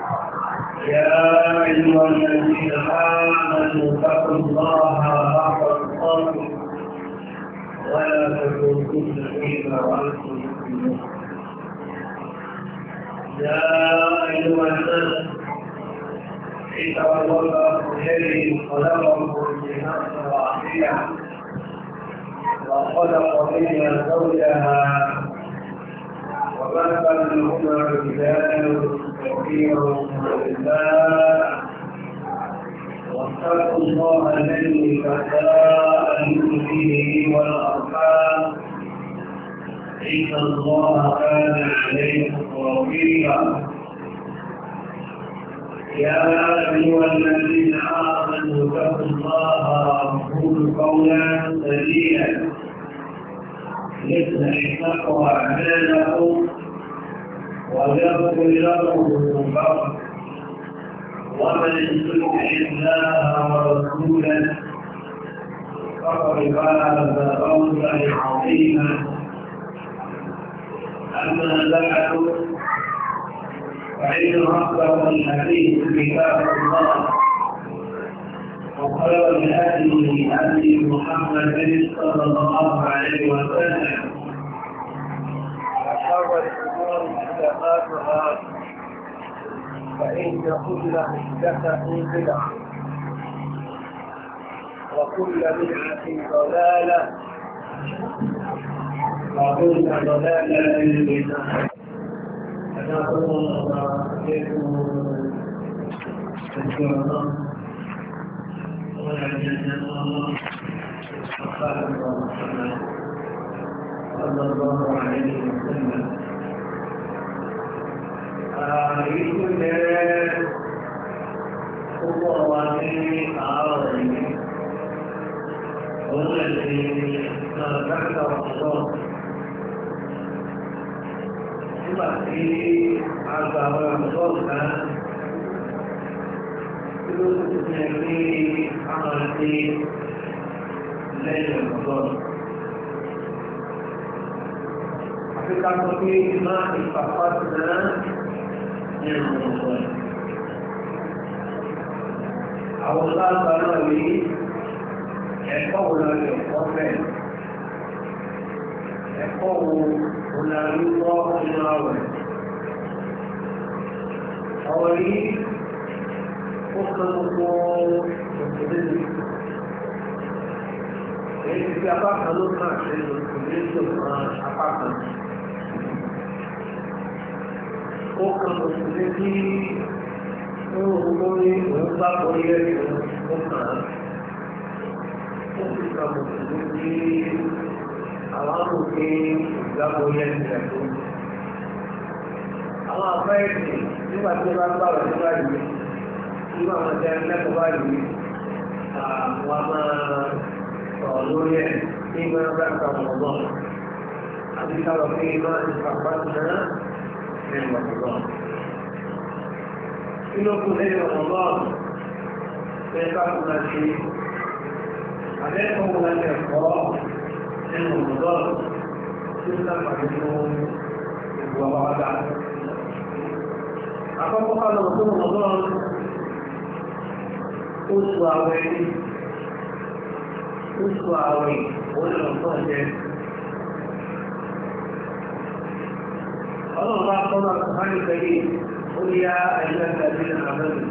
يا أيها الذين آمنوا اتقوا الله حق تقاته ولا تموتن إلا وأنتم مسلمون يا أيها الناس اتقوا الله الذي خلقكم من نفس واحدة وخلق منها زوجها وبث منهما رجالا كثيرا ونساء واتقوا الله الذي تساءلون به والارحام ان الله كان عليكم رقيبا يا ايها الذين امنوا اتقوا الله وقولوا قولا سديدا يصلح لكم اعمالكم ويغفر لكم ذنوبكم ومن يطع الله ورسوله فقد فاز فوزا عظيما اما بعد فان اصدق الحديث كتاب الله وخير الهدي هدي محمد صلى الله عليه وسلم وشر الامور محدثاتها فان كل محدثه بدعه وكل بدعه ضلاله وكل ضلاله في النار أنا أقول عليكم الكرام صلى الله عليه وسلم يقول هو واني أعرضي والذي ذكر الله ثم في عذاب الله ló ti fi ẹgbẹ́ àwọn ẹgbẹ́ lẹ́yìn ọ̀dọ́. Àfikà sọ pé iná ìpàpá ti náà ní ọ̀dọ́. Àwọn lágbà náà rí ẹ̀kọ́ wo la lè kọ́ bẹ́ẹ̀. Ẹ̀kọ́ wo wo la rí wọ́ nínú àwẹ̀. Àwọn yìí ó kan gbogbo òṣèlú èyí ti fi apá kan ló kàn ṣe òṣèlú tó kan apá kan ó kan òṣèlú tí ó gbogbo ní òun bá borí ẹ̀rí ó kàn án ó sì kan òṣèlú tí àwọn amòfin ìgbà borí ẹ̀rí rẹ̀ tó àwọn afẹ́ẹ̀sì nígbà tí wọ́n bá gbà wọ́n nígbà yìí irú àwọn ọ̀dẹ́ ẹlẹ́kọ̀ọ́ báyìí àwọn máa sọ̀rọ̀ lórí ẹ̀ ní ìgbà bá ń kàwọn ọ̀gbọ́n àti sábà pé máa ń pàpà náà lẹ́nu ọ̀gbọ́n. kí ló kù lẹ́nu ọ̀gbọ́n bẹ́ẹ̀ bá kú náà ṣe àbẹ́kọ̀ọ́ wọn láti ẹ̀kọ́ lẹ́nu ọ̀gbọ́n tí ó sábà nínú ìwà wàhálà. àkọ́kọ́ ká lọ sí ọ̀gbọ́n oṣù àwẹ̀ ní oṣù àwẹ̀ olùrànlọ́wọ́ jẹ́ ọlọ́run bá kọ́ máa kọ́ ní pẹ̀lú oríyá àìlẹ́gbẹ̀ẹ́ àti àmọ́lù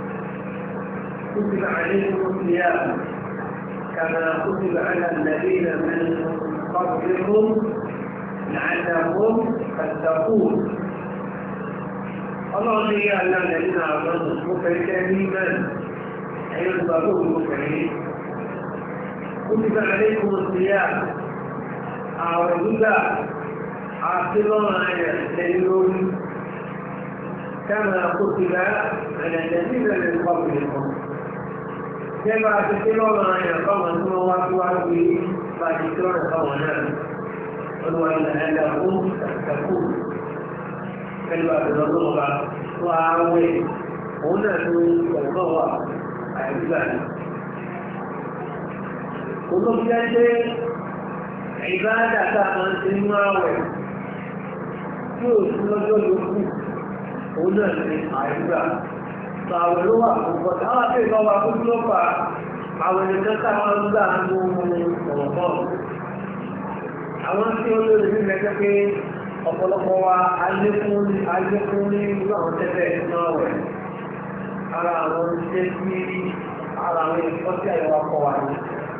كتب عليكم الصيام كما كتب على الذين من قبلكم لعلكم تتقون الله يا الذين آمنوا مكتئبين أيها البابور المكرمين كتب عليكم الصيام أعوذ عاقبا على السيرون كما كتب على الذين من قبلكم كما تكتبون على قوم ثم واتوا به فاتكتون قومنا قلوا إن أنهم تتقون كلمة الرضوغة وعاوين هنا الرضوغة àìgbàní. Olóbi jẹ́ pé ìbáàdà tá a máa ń ṣe nínú àwẹ̀ tí ò sí lọ́jọ́ yòókù, òun òun náà ní àìgbà tó àwẹ̀ ló wà púpọ̀ tí àwọn àti ìlọ́wà tó ló fà àwẹ̀ nìkan táwọn ń gbà ń mú ọ̀rọ̀ bọ̀ àwọn tí ó lórí ní ẹgbẹ́ pé ọ̀pọ̀lọpọ̀ wa alékún alékún ní irú àwọn tẹ́lẹ̀ náà wẹ̀ ara àwọn iṣẹ́ tí ara àwọn ẹ̀kọ́ tí àyẹ̀wò akọ wa ní.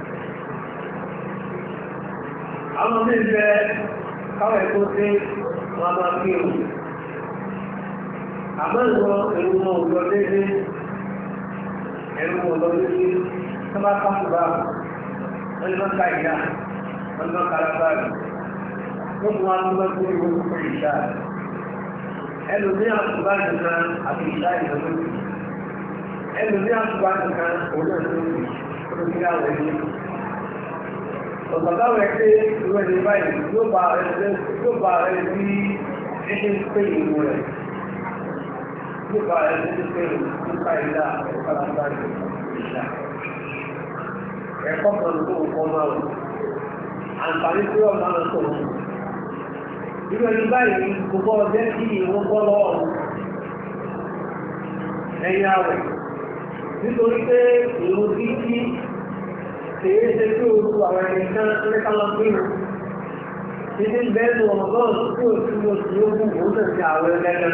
àwọn ọmọ ìfẹ́ káwọ̀ ẹ̀kọ́ tí wọ́n máa fi hù àmọ́ ìwọ ẹ̀rù wọn ò lọ déédé ẹ̀rù wọn ò lọ déédé tó bá kápù bá wọn ni wọ́n ká ìyá wọn ni wọ́n ká lábáàlì wọ́n mú wọn lọ sí ìwé fún ìṣá ẹlòmí àtúbá nìkan àti ìṣá ìdánwò ẹlòmí àtúbá nìkan òun náà ló ń tó kí àwọn ẹni ọ̀sọ̀tàwọ̀ ẹgbẹ́ ìwé ní báyìí yóò bá rẹ̀ sí ẹgbẹ́ pé ìlú rẹ̀ yóò bá rẹ̀ sí pé nípa ìlà ọ̀pọ̀lọpọ̀ ìṣá ẹ̀kọ́ kan tó ń kọ́ máa wù àǹfààní tí wọ́n máa ń tó wọn irú ẹni báyìí gbogbo ọjọ́ kí ìwọ́n bọ́ lọ́wọ́ ẹ̀yìn àwẹ̀ nítorí pé èrò kíkí kèé ṣe tí o tu àwọn ẹni kan lẹ́ka lọ pé o títí bẹ́ẹ̀ lu ọmọgọ́n tí o ti lo tí o kú o sì ti àwẹ̀ lẹ́gàn.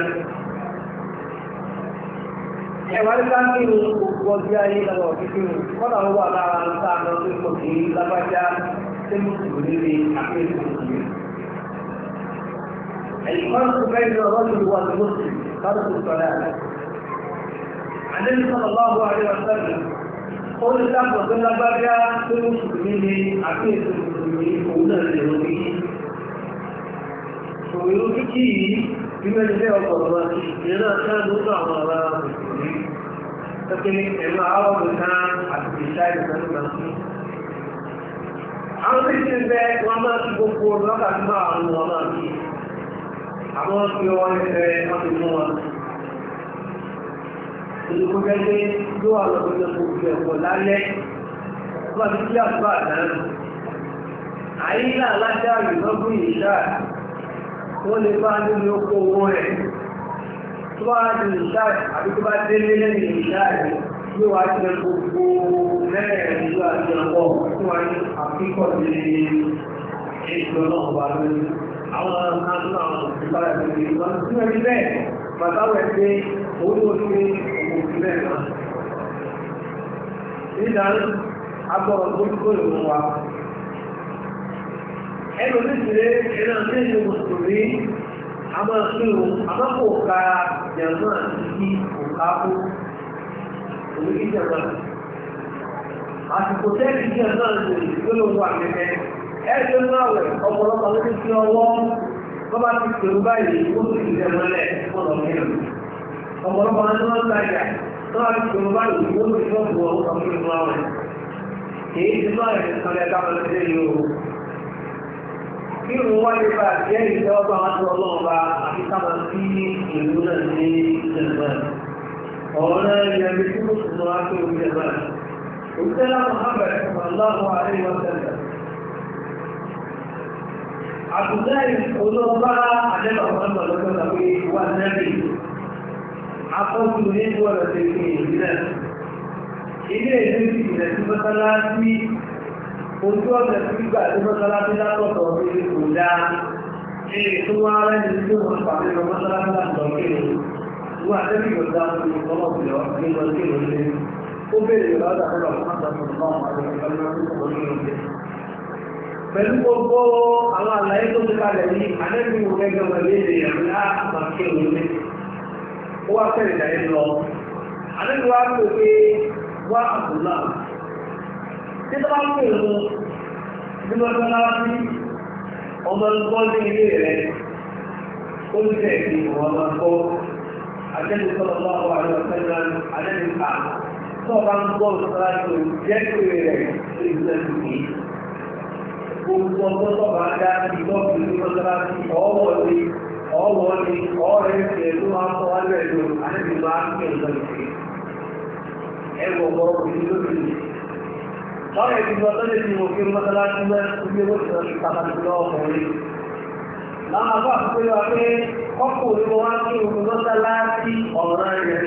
ẹ̀wà nípa kí o gbogbo ọjọ́ ayé lọ́wọ́ kíkí o kọ́dà ó wà lára ń sá lọ sí kò sí lágbájá tẹ́lú kùkù níbi àkéèkù yìí. الفرق بين الرجل والمسلم فرق الصلاة النبي صلى الله عليه وسلم قل لك وقل بقى في المسلمين عقيدة المسلمين هنا اليهوديين ويوكي بما جاء الله لنا كانوا نعم على المسلمين لكن إما عرض كان حتى الشاي كانوا مسلمين àwọn tí ti bẹ wọn máa ti gbogbo lọ́kàtí máa ń wọn máa fi àwọn fi ọwọ́ ẹ̀fẹ́ láti mú wọn. Olùkọ́ gẹ́gẹ́ ló wà lọ́pọ̀ gbogbo ẹ̀kọ́ lálẹ́ tó bá ti kí àtúbà dáná. Àyílà alájá ìlọ́gbọ̀n ìṣá wọ́n lè bá nínú oko owó rẹ̀. Tó bá di ìṣá àbí tó bá délé lẹ́yìn ìṣá rẹ̀ yóò wá jẹ gbogbo mẹ́rẹ̀ẹ̀rin ìlú àti ọ̀pọ̀ tó wá ní àfikọ́ ní ètò náà wà lórí àwọn akánú àwọn ìbára ìgbèrè ìwọ̀n tí wọ́n rí bẹ́ẹ̀ bàbá rẹ̀ pé orí orí òkú sí bẹ́ẹ̀ náà nígbà agbọ́rọ̀ tó kó ìwọ̀n wa ẹnu nítorí ẹ̀nà tí ìlú mùsùlùmí a máa fi òun àmọ́kò ka jẹ̀mọ́ àti òkà kú òun kí jẹ̀mọ́ àsìkò tẹ́lì jẹ̀mọ́ àti ìgbélówó àgbẹ̀mẹ́ ẹgbẹ́ náà wẹ̀ ọ̀pọ̀lọpọ̀ ló ti fi ọwọ́ tó bá ti pèrú báyìí ó sì ti tẹ̀ mọ́lẹ̀ fọ́nà mìíràn ọ̀pọ̀lọpọ̀ ní wọ́n tajà tó bá ti pèrú báyìí ó sì fi ọ̀pọ̀ ọ̀pọ̀ fún ìmú àwẹ̀ èyí ti máa rẹ̀ kan lẹ́ ká mọ́lẹ̀ sí yìí o kí ìrùn wá lè bá jẹ́ ìtẹ́wọ́gbà wọn tó ọlọ́run bá àti káma sí ìlú náà ní ìjẹ̀mọ́ ọ̀rọ̀ náà yẹ kí tí mo sì lọ wá pé òun jẹ̀mọ́ òṣèlú Muhammad sallallahu alaihi wa sallam Abdullahi olóòbá àdẹ́bà ọ̀pọ̀lọpọ̀ lọ́gbọ́n àwé wà nẹ́bì. Afọ́jú ní ìwọ̀lọ̀ tẹ̀ kí ìrìnlẹ̀. Ilé ìlú ti ìrẹ̀ tí mọ́sálásí, ojú ọ̀sẹ̀ tí gbà tí mọ́sálásí látọ̀tọ̀ orí kò dá. Ilé tó wá rẹ̀ ní tí wọ́n pàdé lọ mọ́sálásí látọ̀ kéré. Wọ́n àdẹ́bì kò dá orí ọlọ́pìlọ́ ní lọ sí ìrọ̀lẹ́. Ó bèèrè lọ́dà pẹ̀lú gbogbo àwọn àlàyé tó ti kalẹ̀ ní anẹ́bí wo gẹ́gẹ́ wọn lé lè yàn ní àmàkí òun ó wá fẹ́rẹ̀ ìdáyé lọ anẹ́bí wa pè pé wá àbúlá tí tó bá ń pè mú bí wọ́n tó náà sí ọmọ nǹkan ní ilé rẹ̀ ó ń tẹ̀ sí ọmọ nǹkan anẹ́bí sọ̀rọ̀ bá wà ní ọ̀sẹ̀ náà anẹ́bí ká tó bá ń gbọ́ sọ́ra tó jẹ́ pé rẹ̀ ó ń tẹ̀ sí gbogbo ọjọ́ tó bá dá sí lọ́pù ní mọ́sálásí ọwọ́ ni ọwọ́ ni ọ̀rẹ́ ìṣẹ̀ tó máa kọ́ wájú ẹ̀lò àti máa ń kẹ́ ìjọ ìṣẹ́ ẹwọ ọ̀pọ̀ ìlú lórí lọ́rẹ̀ ti lọ tọ́lẹ̀ tí mo fi mọ́sálásí mẹ́ ibi owó ti lọ sí pàtàkì lọ́wọ́ ọkùnrin láwọn àbá àkókò yọ pé ọkùnrin mo wá kí òun mọ́sálásí ọ̀ràn yẹn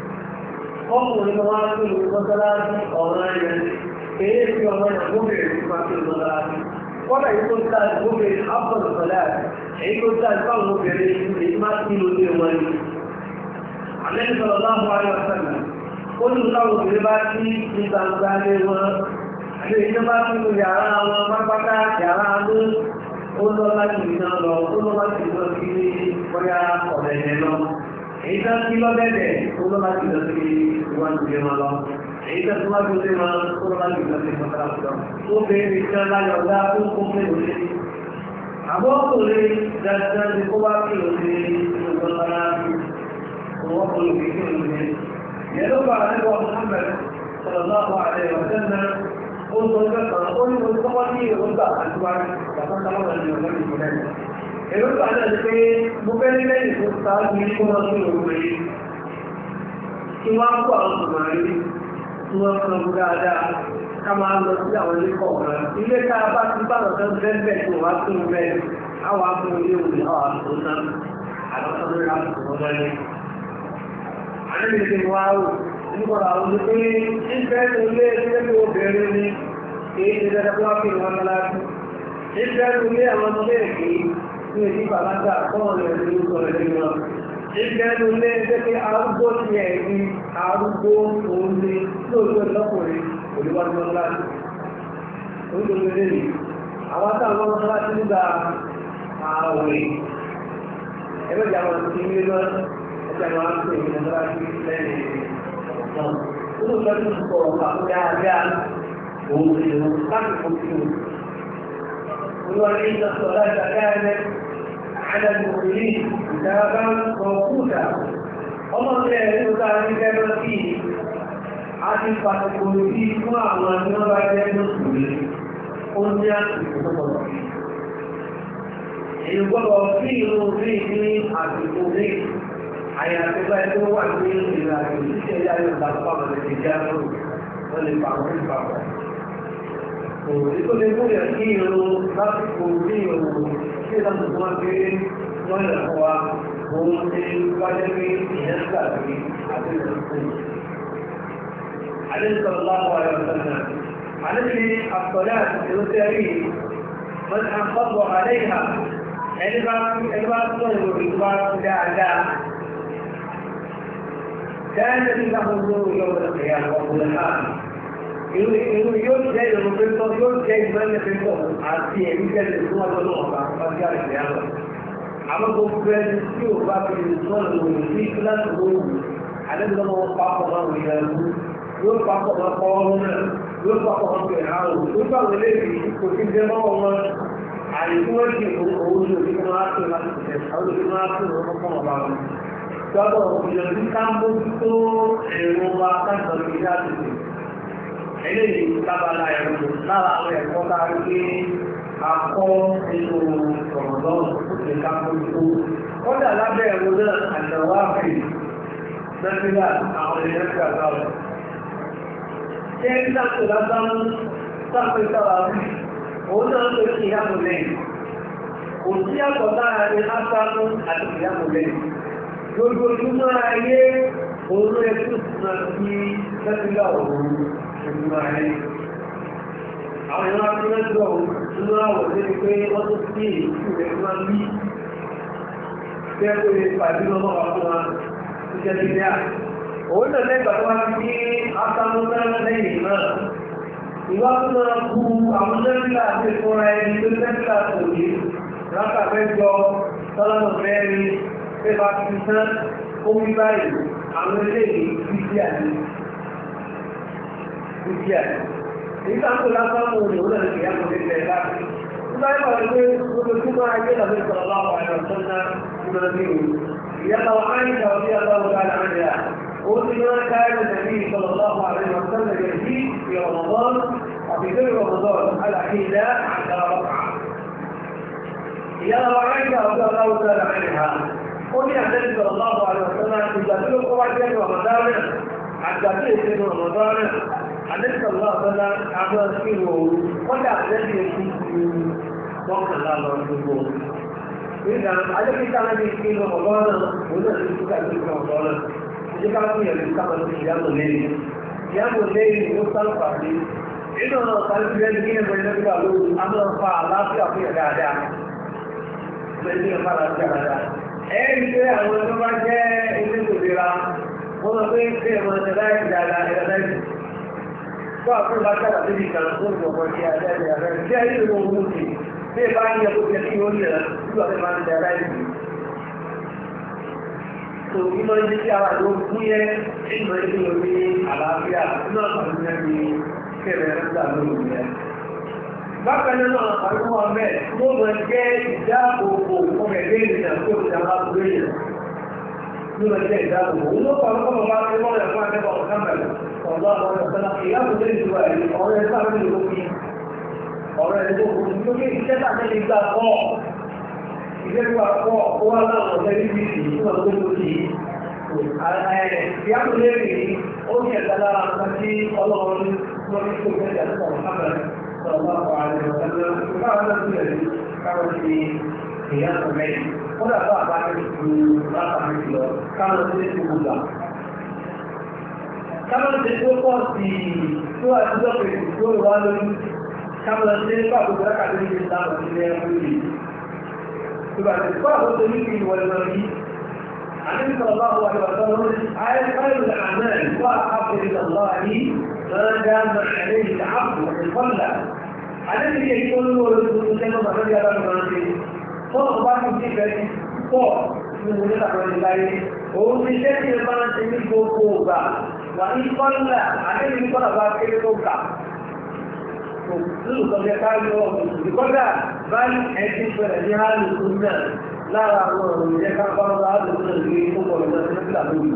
ọkùnrin wá sí ìlú mọ́sálásí ọ̀ràn yẹn èyí fi ọmọ yẹn gómìnà ìlú máa fi mọ́sálásí kọ́dà yìí tó ń ta gómìnà ápọ̀lù sọ̀lá èyí tó ń ta ìfáwọn obìnrin èyí máa ti lò dé wọn ni. àlẹ́ sọ̀rọ̀ láwọn ayọ̀ sẹ́nà ó ní táwọn obìnrin bá ti ní gbangba lé wọn àti èyí tó bá ti lò yàrá wọn pápátá yàrá mú ó lọ láti iná lọ ó lọ láti lọ sí bóyá ọ̀dẹ̀ yẹn lọ èyí tó ti lọ bẹ́ẹ̀ ó lọ láti lọ sí iwájú ilé wọn lọ èyí tó ti wájú ilé wọn ó lọ láti lọ sí ìfọ̀tà lọ ó bẹ̀rẹ̀ ìjọ láyọ̀ ọ̀gá tó kó pé òṣè àbọ̀ ọkùnrin dandan ni kó bá kí òṣè ìjọba lára òwò ọkùnrin kì í kí òṣè yẹn ló bá àdébọ̀ Muhammad sallallahu alaihi wa sallam ó sọ ìgbẹ́kan ó ní mo tọ́wọ́ ní èròǹgbà àtiwájú ìgbàkọ́sáwọ́ ní ọ̀gá ìgbìmọ̀ èròǹgbà náà ni pé mo fẹ́ ní lẹ́yìn tó sáájú ní kó wọ́n tún òun rí kí wọ́n á kó àwọn tòmárì tí wọ́n kan bú dáadáa ká máa lọ sí àwọn ilé kọ̀ọ̀kan ilé tá a bá ti bá lọ sọ́dún bẹ́ẹ̀ bẹ́ẹ̀ tó wá tún bẹ́ẹ̀ àwọn akún ilé òní àwọn àtúntò náà àlọ́sọ́dún rẹ̀ àtúntò wọn lọ́lẹ́. àlejò ti wá rò nígbà àwọn olùgbé ìfẹ́ tó lé ilé tó bẹ̀rẹ̀ ni èyí ti dẹ́dẹ́ tó wá fi wọn lọ́lá ìfẹ́ tó lé àwọn ọmọdé èké ní èdè bàlágà kọ́wọ́n lè rí orúkọ rẹ̀ nínú wọn. ìfẹ́ tó lé ẹgbẹ́ pé arúgbó ti ẹ̀ ní arúgbó òun ní lóòótọ́ lọ́kùnrin olùwájú lọ́lá onídòdó lè àwọn táwọn ọmọ láti nígbà ààwẹ̀ ẹgbẹ́ ìjà wọn ti ń lé lọ ẹgbẹ́ àwọn àpò ìgbìmọ̀ tó láti lẹ́yìn ọ̀sán nínú ìtọ́jú tó kọ̀ ọ̀pá tó dáadáa òun ti lò láti fò sí o. olúwa ní ìjọsọ láti àgáyẹ àdá ìmọ̀lẹ́ ìdára kọ̀ọ̀kúta ọmọ ilẹ̀ ẹ̀rọ tó ta ní gẹ́gẹ́ sí a ti pàtàkì sí fún àwọn tí wọ́n bá jẹ́ lóṣùlé ó ní àsìkò tó pọ̀ sí. èyí gbọ́dọ̀ sí ìlú rí ní àsìkò rí àyàfi bá ẹgbẹ́ wà ní ìrìn àjò títí ẹ̀yà yóò bá tó pàmò lè jẹ́ àrùn wọ́n lè pa àwọn ìgbà wọn. òní tó lè múlẹ̀ sí ìlú lásìkò rí ìrùn tí ìlànà tó wá gbé wọ́n lè fọ́ wa òun ti wáyé pé ìyẹn gbàgbé àti ìrìn عليه صلى الله عليه وسلم عليه الصلاة الوترية من أنفض عليها الباب الباب طيب الباب داعا كانت له النور يوم القيامة والقرآن yóò jẹ́ ìrọ̀lẹ́ tó yóò jẹ́ ìmọ̀lẹ́ pẹ̀lú àti ẹ̀mí jẹ́lẹ̀ fún ọjọ́ náà bá ọjọ́ àìsí àwọn. àwọn gbogbo ẹni tí ò bá fi sọ́nà lòun sí kíláàsì lóòrùn àdébìlọ́mọ pápọ̀ náà wọ̀ ìyàwó yóò papọ̀ máa kọ́ ọ́ náà yóò papọ̀ máa pè àrùn yóò bá wọn léèdì kò sí jẹ́ mọ́ wọn àyè tí wọ́n di owó ní òbí máa tó láti tẹ̀ àwọn òbí máa tó wọn kọ́ wọn bá wọn. gbọ́dọ̀ ìyọ̀dún ká mójútó èrò wa káàkiri ní láti tẹ̀. eléyìí lábala ẹ̀rọ lára àwọn ẹ̀kọ́ tá a rí pé akọ́ nínú ọ̀rọ̀dọ́n tó ti ká mójútó. kọ́dà lábẹ́ ẹ̀rọ náà àtẹ̀wá àfẹ́ nàìjíríà àwọn ènìyàn ti àgbà rẹ̀ ṣe ń dákò lásán sáfẹ́ sára rí òun náà lè ṣe ìyàmù lẹ́yìn kò sí àtọ̀ lára ní ásánú àti ìyàmù lẹ́yìn lójoojúmọ́ ayé òun ló yẹ kí òṣùnà sí lẹ́sìnlá òun ojúmọ́ ayé àwọn ìwọ̀n akínájọ́ òun nínú àwọ̀ tó ní pé wọ́n tó sí ìlú rẹ̀ máa ń bí bẹ́ẹ̀ pé pàdé lọ́wọ́ wa fún wa tó jẹ́ nílé à òun náà lẹ́gbàá tó wá ti ní asámúná lẹ́yìn náà ìwá tó máa kú àwọn nẹ́fìlà àti ìfúnra ẹni tó nẹ́fìlà kò ní rákà mẹ́jọ tọ́lọ́nà mẹ́rin pé bá ti tán ó wí báyìí àwọn eléyìí bíbí àní bíbí àní èyí tá ń kó lásán mú òun òun náà lè yá mọ̀ nípa ẹ̀ láti nígbà yẹn wà ní pé ojoojúmọ́ ayé làwọn ìsọ̀rọ̀ láwọn àyọ̀ sọ́nà ìgbàlódé òun ìyá táwọn àyíká ọdí aláwọ̀ ká وما كان النبي صلى الله عليه وسلم يزيد في رمضان وفي غير رمضان على حيلاء عشر ركعة يا رعيك رضي الله تعالى عنها قل يا النبي صلى الله عليه وسلم إذا تلك قواعد رمضان حتى تأتي رمضان النبي صلى الله عليه وسلم عبد فيه ولا الذي يكون وقت الله رسوله nígbà ajẹ́kíkà náà ní kí lọ ọ̀gọ́ náà òun náà ti túkà sí ìgbà ọ̀gọ́ náà ìjẹ́ ká fún ìyàwó ká máa ti ìyàwó lẹ́yìn ìyàwó lẹ́yìn ló sáǹfààní nínú ọ̀nà ọ̀sán lẹ́yìn kí ẹgbẹ́ lẹ́gbẹ́ lóru a máa fa àlàáfíà fún ìyà dáadáa bẹ́ẹ̀ ní ọ̀fà àlàáfíà dáadáa ẹ̀ẹ́rì pé àwọn tó bá jẹ́ ilé ìlera wọ́n máa pé kí ẹ̀mọ́ ẹ̀dá dáadáa ẹ̀dá dáadáa tó àfihàn bá sábà débi kan tó ń bọ̀ sí àdáyé àdáyé tí ayé ìlú ohun ti bí ẹ bá ń yẹ kó jẹ kí ó yẹ nígbà tó máa ń da àdáyé yìí. tó kí máa ń jẹ́ kí ara ló kú yẹ ìmọ̀ ẹgbẹ́ yóò ní àlàáfíà nínú àǹfààní náà ní kẹrẹ ẹ̀rọ lórí yẹn. bákan náà àwọn ọmọ bẹ́ẹ̀ tó máa jẹ́ ìdáàbòbò ọmọ ẹgbẹ́ ìrìnà tó ti àwọn àbúrò yẹn ló máa jẹ́ ìdáàbòbò. òun ló kọ́ ọmọ bá ti mọ́ ẹ̀fọ́ akẹ́kọ̀ọ́ kámẹ́rà ọ̀dọ́ àwọn ọ̀sán ìyáàbò lè ju ẹ̀rí ọ̀rẹ́ sáré lè lókè ọ̀rẹ́ lè lókè nítorí iṣẹ́ tàbí lè gbà pọ̀ iṣẹ́ tó wà pọ̀ ó wá láwọn ọ̀sẹ̀ níbi ìsìn tó wà tó lókè ìyáàbò lè rí ó ní ẹ̀dá lára nǹkan tí ọlọ́run lọ ní tó gbẹ́jà tó wà kámẹ́rẹ́ sọ̀rọ̀ bá wà ní ọ̀sán káwọn náà ti rẹ̀ káwọn ti ìyáàbò mẹ́rin wọ́n dàbọ̀ àbá ní ìlú látàmì lọ káwọn ti ti gbogbo kámọ́ ṣe tó pọ̀ sí tó àtijọ́ pẹ̀lú tó wà lórí kámọ́ ṣe pàtó gbọ́dá ní ìlú ìlànà ilẹ̀ ẹ̀rọ tó bá ti kọ́ àkóso ní kí ìwọ̀n lọ rí àní sọ̀rọ̀ bá wà ní ọ̀sán lórí ayé káyọ̀ àmẹ́ wà ápẹ̀lẹ̀ lọ́wọ́ ní máa dá mẹ́rin ní àpò ìfọ́nlá àní ti yẹ kí ó lówó lórí tuntun lẹ́nu bàbá ní aláàbò máa ń ṣe fọ́nà bá ti ti fẹ́ pọ̀ nínú ilé àwọn ìláyé òun ti ṣẹ́ tí ẹ máa ń ṣe ní gbogbo ògbà wà ní kọ́lá àdéhùn kọ́lá bá kéré tó kà lóòótọ́ jẹ́ káyọ̀ ìkọ́dà báyìí ẹtí pẹ̀lẹ̀ ní àlùkù náà lára àwọn ọ̀rọ̀ ìjẹ́ kápáwọn àlùkù náà ní gbogbo ọ̀rọ̀ ìjọba lórí.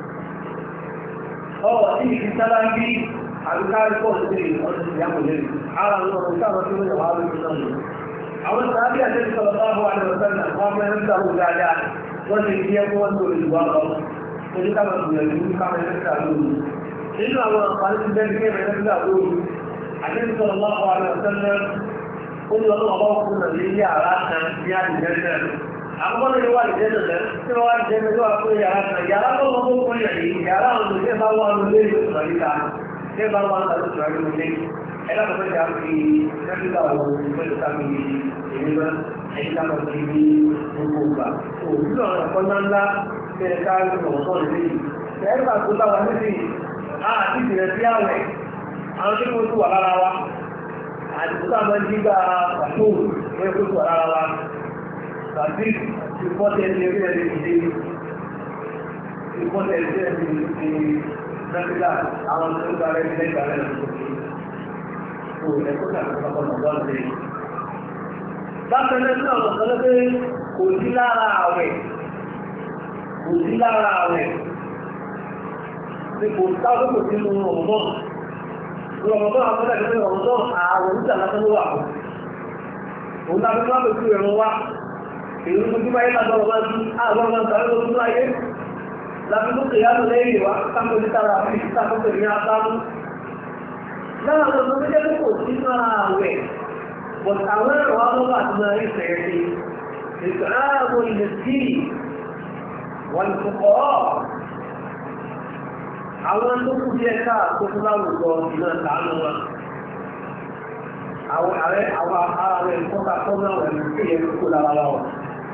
ọ̀rọ̀ tí ìfi sábà ń bí àbíkárí pọ̀ sí ọdún ìyàwó lẹ́nu ara àwọn ọ̀rọ̀ táwọn tí wọ́n yà wá lórí náà lò. àwọn sàbí àtẹ́sí sọ̀rọ̀ bá wà ní ọ̀sán náà wọ́n fẹ́ ń sàrò dáadáa wọ́n ti fi ẹkún wọn tó ìlú wa lọ ojú káwọn ìgbìyànjú káwọn ẹ̀sẹ̀ lórí. nínú àwọn àǹfààní ti bẹ́ẹ̀ ní ẹ̀rẹ́ lórí àdéhùn sọ̀rọ̀ bá wà ní ọ̀sán náà ó ní ọlọ́wọ́ bá fún un ní yàrá kan ní àdìjẹ́ náà àkọ́kọ́ lórí wà lìjẹ́ náà tí wọ́n wá lìjẹ́ náà wà fún yàrá kan yàrá tó wọ́n tó fún yàrá yìí yàrá àwọn olùdíje bá wà lórí èdè ìsọ̀rọ̀ níta tí ẹ bá wà lórí ìsọ̀rọ̀ níta lórí ẹ lábẹ́ fẹ́ jà fi nẹ́fíkà wo mẹ́tò ká mi èmi mọ́ ẹ̀yìn ká mọ̀ sí ní gbogbo ìgbà tó nínú àwọn ẹ̀kọ́ ńláńlá bẹ́ẹ̀ ká ló mọ̀ sọ́ọ̀ lé yìí ẹ̀rọ àti ìgbà níbi àti ìbẹ̀rẹ̀ sí àwẹ̀ àwọn tí wọ́n tó wà lára wa àdìgbò tá a máa ń dígbà pàtó wọ́n tó wà lára wa tàbí ìfọ́tẹ̀ ní orí ẹ̀rí ìdí ìfọ́tẹ̀ ní ẹ̀rí ìdí nàìjíríà àwọn tó ń gbàrẹ́ ní ẹgbàá rẹ̀ lókè tó ẹ̀kọ́ tàbí pápá nàbọ́ ṣe. bákan náà ní àwọn kan lọ́pẹ́ kò sí lára àwẹ̀ kò sí lára àwẹ̀ kò sáwọ́ kò sínú ọ̀gbọ́n Rọ̀mọ̀tọ́ àwọn ẹgbẹ́ rọ̀mọ̀tọ́ àwọn oníṣẹ́ àlátọ́ ló wà fún. Òun tàbí wọ́n pè sí ẹ̀rọ wá. Èyí tó tí máa yé lágbọ́ ọmọ sí àwọn ọmọ tàbí tó tún ayé. Láti tó kè yánú lẹ́yìn wá sáfẹ́ ní tara àfi sáfẹ́ ní asámú. Lára àwọn ọmọ tó jẹ́ kò sí máa àwẹ̀. Bọ̀t àwọn ẹ̀rọ wa lọ́wọ́ àti máa rí fẹ̀ẹ́ sí. Ètò ààbò ilẹ̀ sí wọ́n ti kọ́ àwọn tó kú díẹ̀ káà tó fún láwùjọ ìlú ìtàánú wọn àwọn ààrẹ àwọn ará rẹ̀ kọ́ta tọ́nà rẹ̀ ní kí ẹ̀ kó lára wa wọn.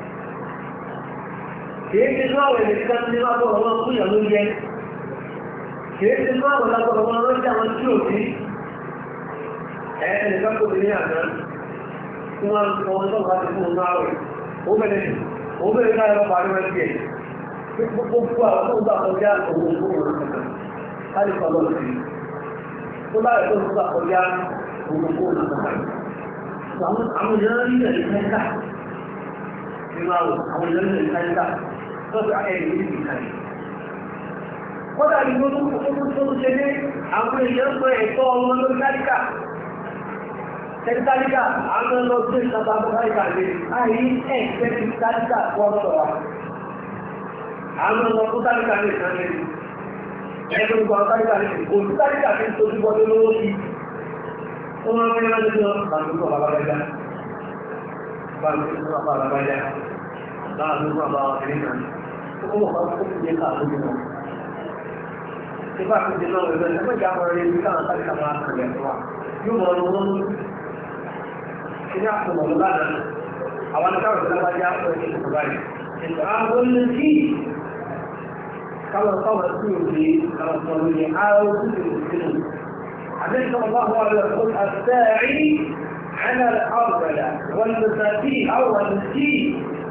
kìí ṣe ní àwọn ènìyàn kan ní wọ́n bọ̀rọ̀ wọn fún ìyàwó yẹ kìí ṣe ní àwọn lágbọ̀rọ̀ wọn lọ́jà wọn tí ò sí ẹ ẹnìkan kò ní àná tí wọ́n ń sọ ọjọ́ láti fún un náà rẹ̀ ó bẹ̀rẹ̀ ó bẹ̀rẹ̀ káyọ̀ lọ́pàá ní wọ́n tiẹ̀ gbogbo àwọn tó ń gbà kọjá òun òun òun kankan láti kọ́ lọ́wọ́ sí tó bá rẹ̀ tó ń gbà kọjá òun òun kankan àwọn àwọn èèyàn rí rẹ̀ ní káyíká nínú àwọn àwọn èèyàn rí rẹ̀ ní káyíká lọ́sọ̀ ẹ̀yìn ní ìdí káyí. kọ́dà ní gbogbo tó tó ṣe ní àwọn èèyàn sọ ẹ̀tọ́ ọmọ lórí káyíká tẹ́tàlíkà àwọn ọlọ́dún ìjọba káyíká lè àyí ẹ̀ tẹ́tàlíkà wọ́n sọ̀rọ̀ àwọn ọmọ tó tálíkà ní ìsànlẹ̀ ẹgbẹ́ gbogbo àwọn tálíkà ní ìsìnkú olú tálíkà ní ìtòjú bọ́dé lówó sí ó máa ń rí láti lọ bàtúkọ̀ bàbájá bàtúkọ̀ bàbájá láàrin fún àbá ọ̀kẹ́rin kan ó wọ̀ máa kó kúrò ká lójú wọn. Ìfá ti di náà ẹgbẹ́ ẹgbẹ́ ìjà àwọn ẹni káwọn sáré ká máa kàn lẹ́nu wa. Yóò mọ ọdún wọn lójú. Ilé àpòmọ̀ ló lánàá. Àwọn akáwọ̀ ìjọba wájú àpò ẹni tó báyìí. Ìgbà àwọn olùsí káwọn káwọn sí òde káwọn sọ lóye àwọn olùsí òde النبي صلى الله عليه وسلم الساعي على الأرض والمساكين أو المسكين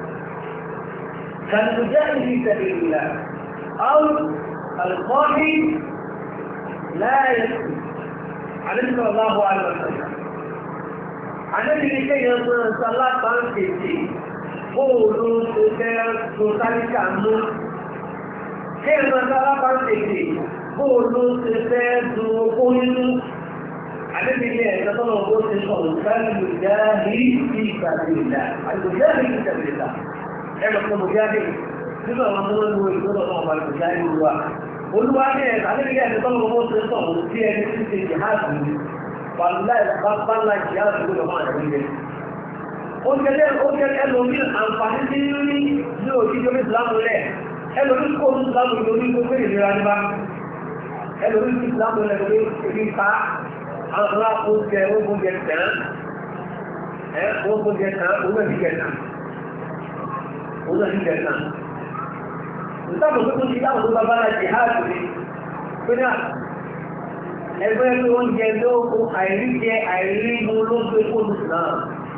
كالمجاهد في سبيل الله أو القائد لا يسكت النبي صلى الله عليه وسلم النبي لكي يصل صلاة طنطي قولوا تسالك عنه كيف صلاة طنطي bóòlù ti fẹ́ du owó nínú àdébìlẹ̀ ẹ̀ka tọ́lọ̀ owó ti sọ òṣèlú jáde sí ìgbàlódé àgbèjáde sí ìgbàlódé ẹ̀rọ tó mọ̀ jáde nínú àwọn tó ń lo ìgbọ́dọ̀ náà wà lóṣù jáde wà olúwa ní ẹ̀ka àdébìlẹ̀ ẹ̀ka tọ́lọ̀ owó ti sọ òun sí ẹni tí ti jihad ní wàlúùláì bá ńlá jihad tó lọ máa rẹ̀ nílẹ̀ ó jẹ́ ó jẹ́ ẹlòmí àǹfààní tí ń rí ní òjijì omi ìsìlámù rẹ̀ ẹlòmí kó omi ìsìlámù lórí gbogbo ìlera níbà ẹlòmí ti ìsìlámù rẹ̀ pé ebi pa àwọn ará oúnjẹ oúnjẹ tán ẹ oúnjẹ tán oúnjẹ ti jẹ tán oúnjẹ ti jẹ tán ìsìlámù tó tó ti dáhùn tó bá bá láti háàtì ni pé náà ẹgbẹ́ pé oúnjẹ ló kó àìrí jẹ àìrí mu ló gbé fóònù náà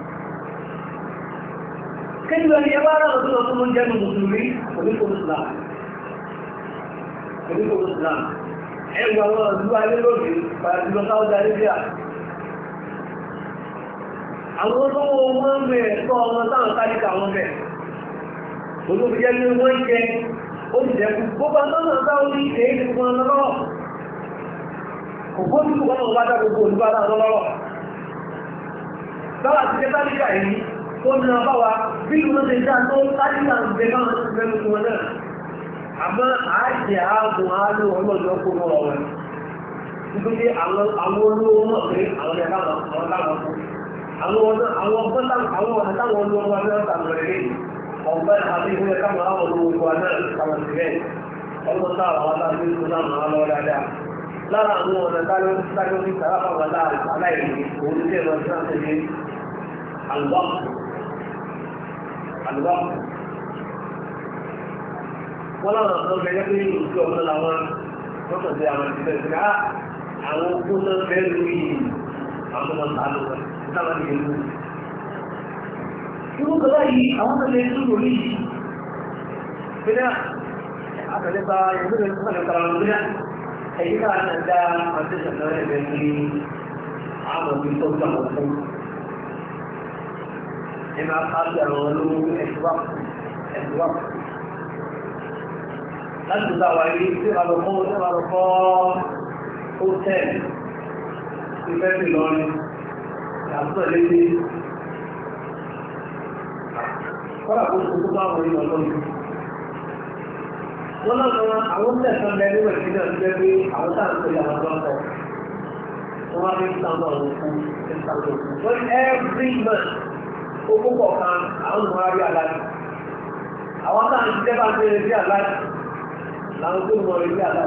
kéjì lọ ní ẹgbẹ́ ara tó lọ tó ló ń jẹ́ nu mùsùlùmí oníkòrò islam oníkòrò islam ẹgbẹ́ àwọn ìlú ayé lónìí pàdánù sáwọ́dà arabia àwọn olówó wọn ń bẹ ẹ̀tọ́ ọmọ táwọn sáríkà wọn bẹ olóbi jẹ́ pé wọ́n jẹ ó sì jẹ́ gbogbo àtọ́nà sáwọ́ ní ìṣe é gbogbo ọmọ lọ́wọ́ kò gbójú kò kọ́nà bá dá gbogbo olùbádà lọ́wọ́ báwa ti jẹ́ sáríkà yìí tó ní ọba wa bí wọ́n ti dá tó sáríkà ń bẹ báwọn ti fẹ́ lókun wọn náà àmọ́ àájẹ ààbò àálò ọlọ́dọ̀ kó mọ́ ọ̀rọ̀ nítorí àwọn olówó mọ̀ pé àwọn ẹ̀ka àwọn táwọn kú àwọn ọ̀nà táwọn olówó wa náà tàbí rẹ̀ lé ọ̀gbẹ́ àti ìwé káwọn àwọn olówó wa náà tàbí sílẹ̀ ọmọ táwọn àwọn táwọn tó náà máa lọ dáadáa lára àwọn ọ̀nà táwọn ní sàrà fáwọn aláìní òun ti tẹ̀lọ sí láti ṣe àlùbọ́ọ̀kù àlùbọ́ọ̀kù wọ́n láwọn ọ̀nà bẹ̀rẹ̀ pé ìlú ọ̀nà làwọn wọ́n tọ̀ sí àwọn ìṣẹ̀lẹ̀ sí ká àwọn okú náà bẹ́ẹ̀ lórí àwọn ọmọ sàánù rẹ̀ sáwọn ìlú ìlú. Irú kan báyìí àwọn tó lè tún lórí yìí. Bídá àtàlẹ́ bá ìlú rẹ̀ fún àlẹ́ kàrà bídá ẹ̀yí ká náà dá àti ìṣẹ̀lẹ̀ rẹ̀ bẹ́ẹ̀ ní àwọn òbí tó gbà wọ́n fún. Ẹ máa ká sí àwọn olówó ẹ̀ṣùwà ẹ̀ṣùwà láti gba wà ní tí wà lọ fún tí wà lọ fọ́ hótẹ́ẹ̀lì tí fẹ́ sí lọ́rin àbúrò lédè kọ́lá kó tó bá wọn ní ọlọ́run wọ́n náà kan àwọn tẹ̀sán bẹ níwẹ̀ sí náà jẹ́ pé àwọn táà ń pè àwọn tó ń kọ́ wọ́n wá ní sáńdọ̀ ọ̀hún fún sáńdọ̀ ọ̀hún wọ́n every month owó kọ̀ọ̀kan àwọn ọmọ arí aláàdì àwọn táà ń jẹ́ bá ń pè sí aláàdì láwọn tó mọ̀ rí àlá.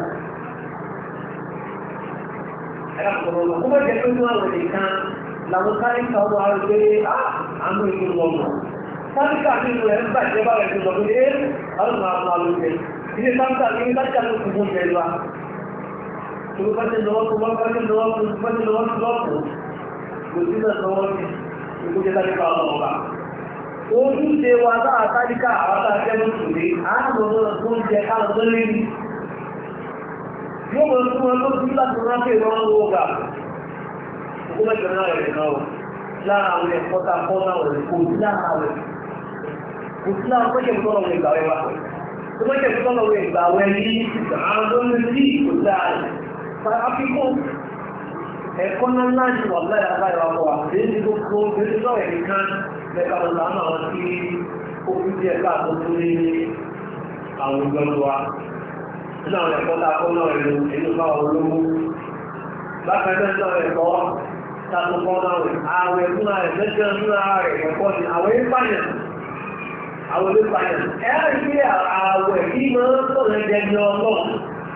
Ẹ̀rọ kọ̀ọ̀rọ̀ lọ, kó mẹ́jẹ pé wọ́n àwọn nìkan làwọn káríkà ọmọ ara gbé àánú ìlú wọn mọ̀. Káríkà nínú ẹ̀ ń bàjẹ́ bá rẹ̀ tó lọ pé é àwọn máa máa ló jẹ. Ilé káríkà ní káríkà ló kù fún jẹlu wa. Tó bá ti lọ́wọ́ tó bá ti lọ́wọ́ tó bá ti lọ́wọ́ tó lọ́wọ́ tó. Kò sí náà lọ́wọ́ ní ìkójẹ́ káríkà ọmọ ọba. Ojúṣe wa náà káríkà àwọn àjẹ́ lóṣùlé, àánú ọmọ tó ń jẹ káàlọ́ tó lé ní. Yóò mọ̀ fún wọn tó bí láti rán pé wọ́n ń wo ọgbà. Òkú mẹ́jọ náà rẹ̀ náà wọ̀. Lára àwọn ẹ̀kọ́ tá a kọ́ náà rẹ̀ kò sí lára rẹ̀. Kò sí lára pé kẹ̀kọ́ lọ́wọ́ ìgbà wẹ̀ wá. Tó bá kẹ̀kọ́ lọ́wọ́ ìgbà wẹ̀ ní àwọn tó ń sí kò sí lára rẹ̀. Àfikún ẹ̀kọ́ náà náà ní wà láyà láyà wà wà. Èyí ti gbogbo èyí tó ẹ̀ nìkan lẹ́ka lọ́la náà wọ́n ti ó fi díẹ̀ káàkó tó ní àwọn ìgbọ́nù wa. Nínú àwọn ẹ̀kọ́ tá a kọ́ náà ẹ̀lú èyí bá wọn lówó. Bákan náà náà ẹ̀kọ́ tá a tó kọ́ náà rẹ̀. Ààrẹ fún ààrẹ lẹ́jọ́ fún ààrẹ ẹ̀kọ́ ni àwọn ìpànìyàn. àwọn olè pààyàn ẹ̀rọ ìgbé àwẹ̀ kí máa ń sọ̀rọ̀ ẹ̀jẹ̀ ní ọlọ́run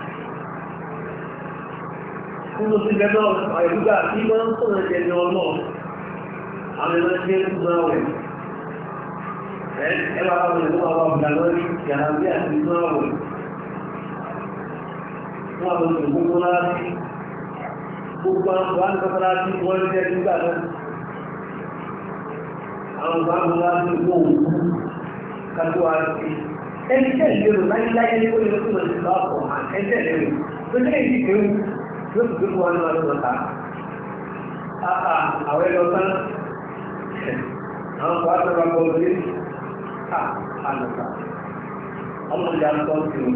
nínú sí bẹ́ẹ̀ àìrúgbà kí máa ń sọ̀rọ̀ ẹ̀jẹ̀ ní ọlọ́run àwọn ẹ̀rọ ìgbé ń gbọ́n àwẹ̀ ẹ máa wọ́n ìlú àwọn ọ̀gbà lórí yàrá bí àti inú àwẹ̀ wọ́n àwọn oṣù gbogbo láti gbogbo àwọn ọ̀gbà nípa láti wọ́n jẹ́ nígbà náà àwọn ọ̀gbà nípa láti wọ́n òkú kájú àti ẹni tẹ́ ìlérò láyéláyé ní orí ọdún lọ sí lọ́pọ̀ ẹni tẹ́ ìlérò tó ní èyí kéwù yóò fi gbogbo wọn lọ́wọ́ lọ́ta àà àwọn ẹlọ tán àwọn kò àtọ́ra kọ lórí à àlùkà ọmọ ìyá ń tọ́ sí o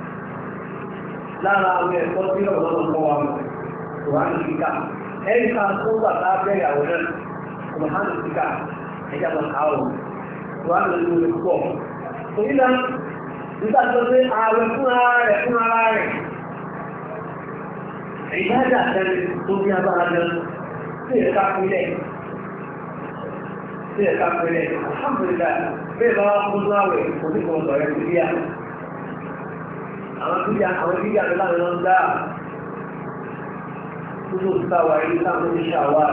lára àwọn ẹ̀kọ́ tí ọ̀rọ̀ náà kọ́ wa mọ̀ kò wá ní kíkà ẹ̀yìn ká tó wà lábẹ́ ìyàwó náà kò hàn ní kíkà ẹ̀yà lọ ká o wà lórí orí pọ̀. Òyìnbá nígbà tó pé ààrẹ fún ara rẹ̀ fún ara rẹ̀. Ìbájà tẹ́lẹ̀ tó bí abára jẹ́ sí ẹ̀ka pínlẹ̀. Sí ẹ̀ka pínlẹ̀. Alhamdulillah, bẹ́ẹ̀ bá wá fún láwẹ̀ oníkan sọ̀rọ̀ sí bíyà. Àwọn bíyà àwọn bíyà tó láwọn lọ́n dá. Nínú ìtawà yìí táwọn oníṣẹ́ àwa.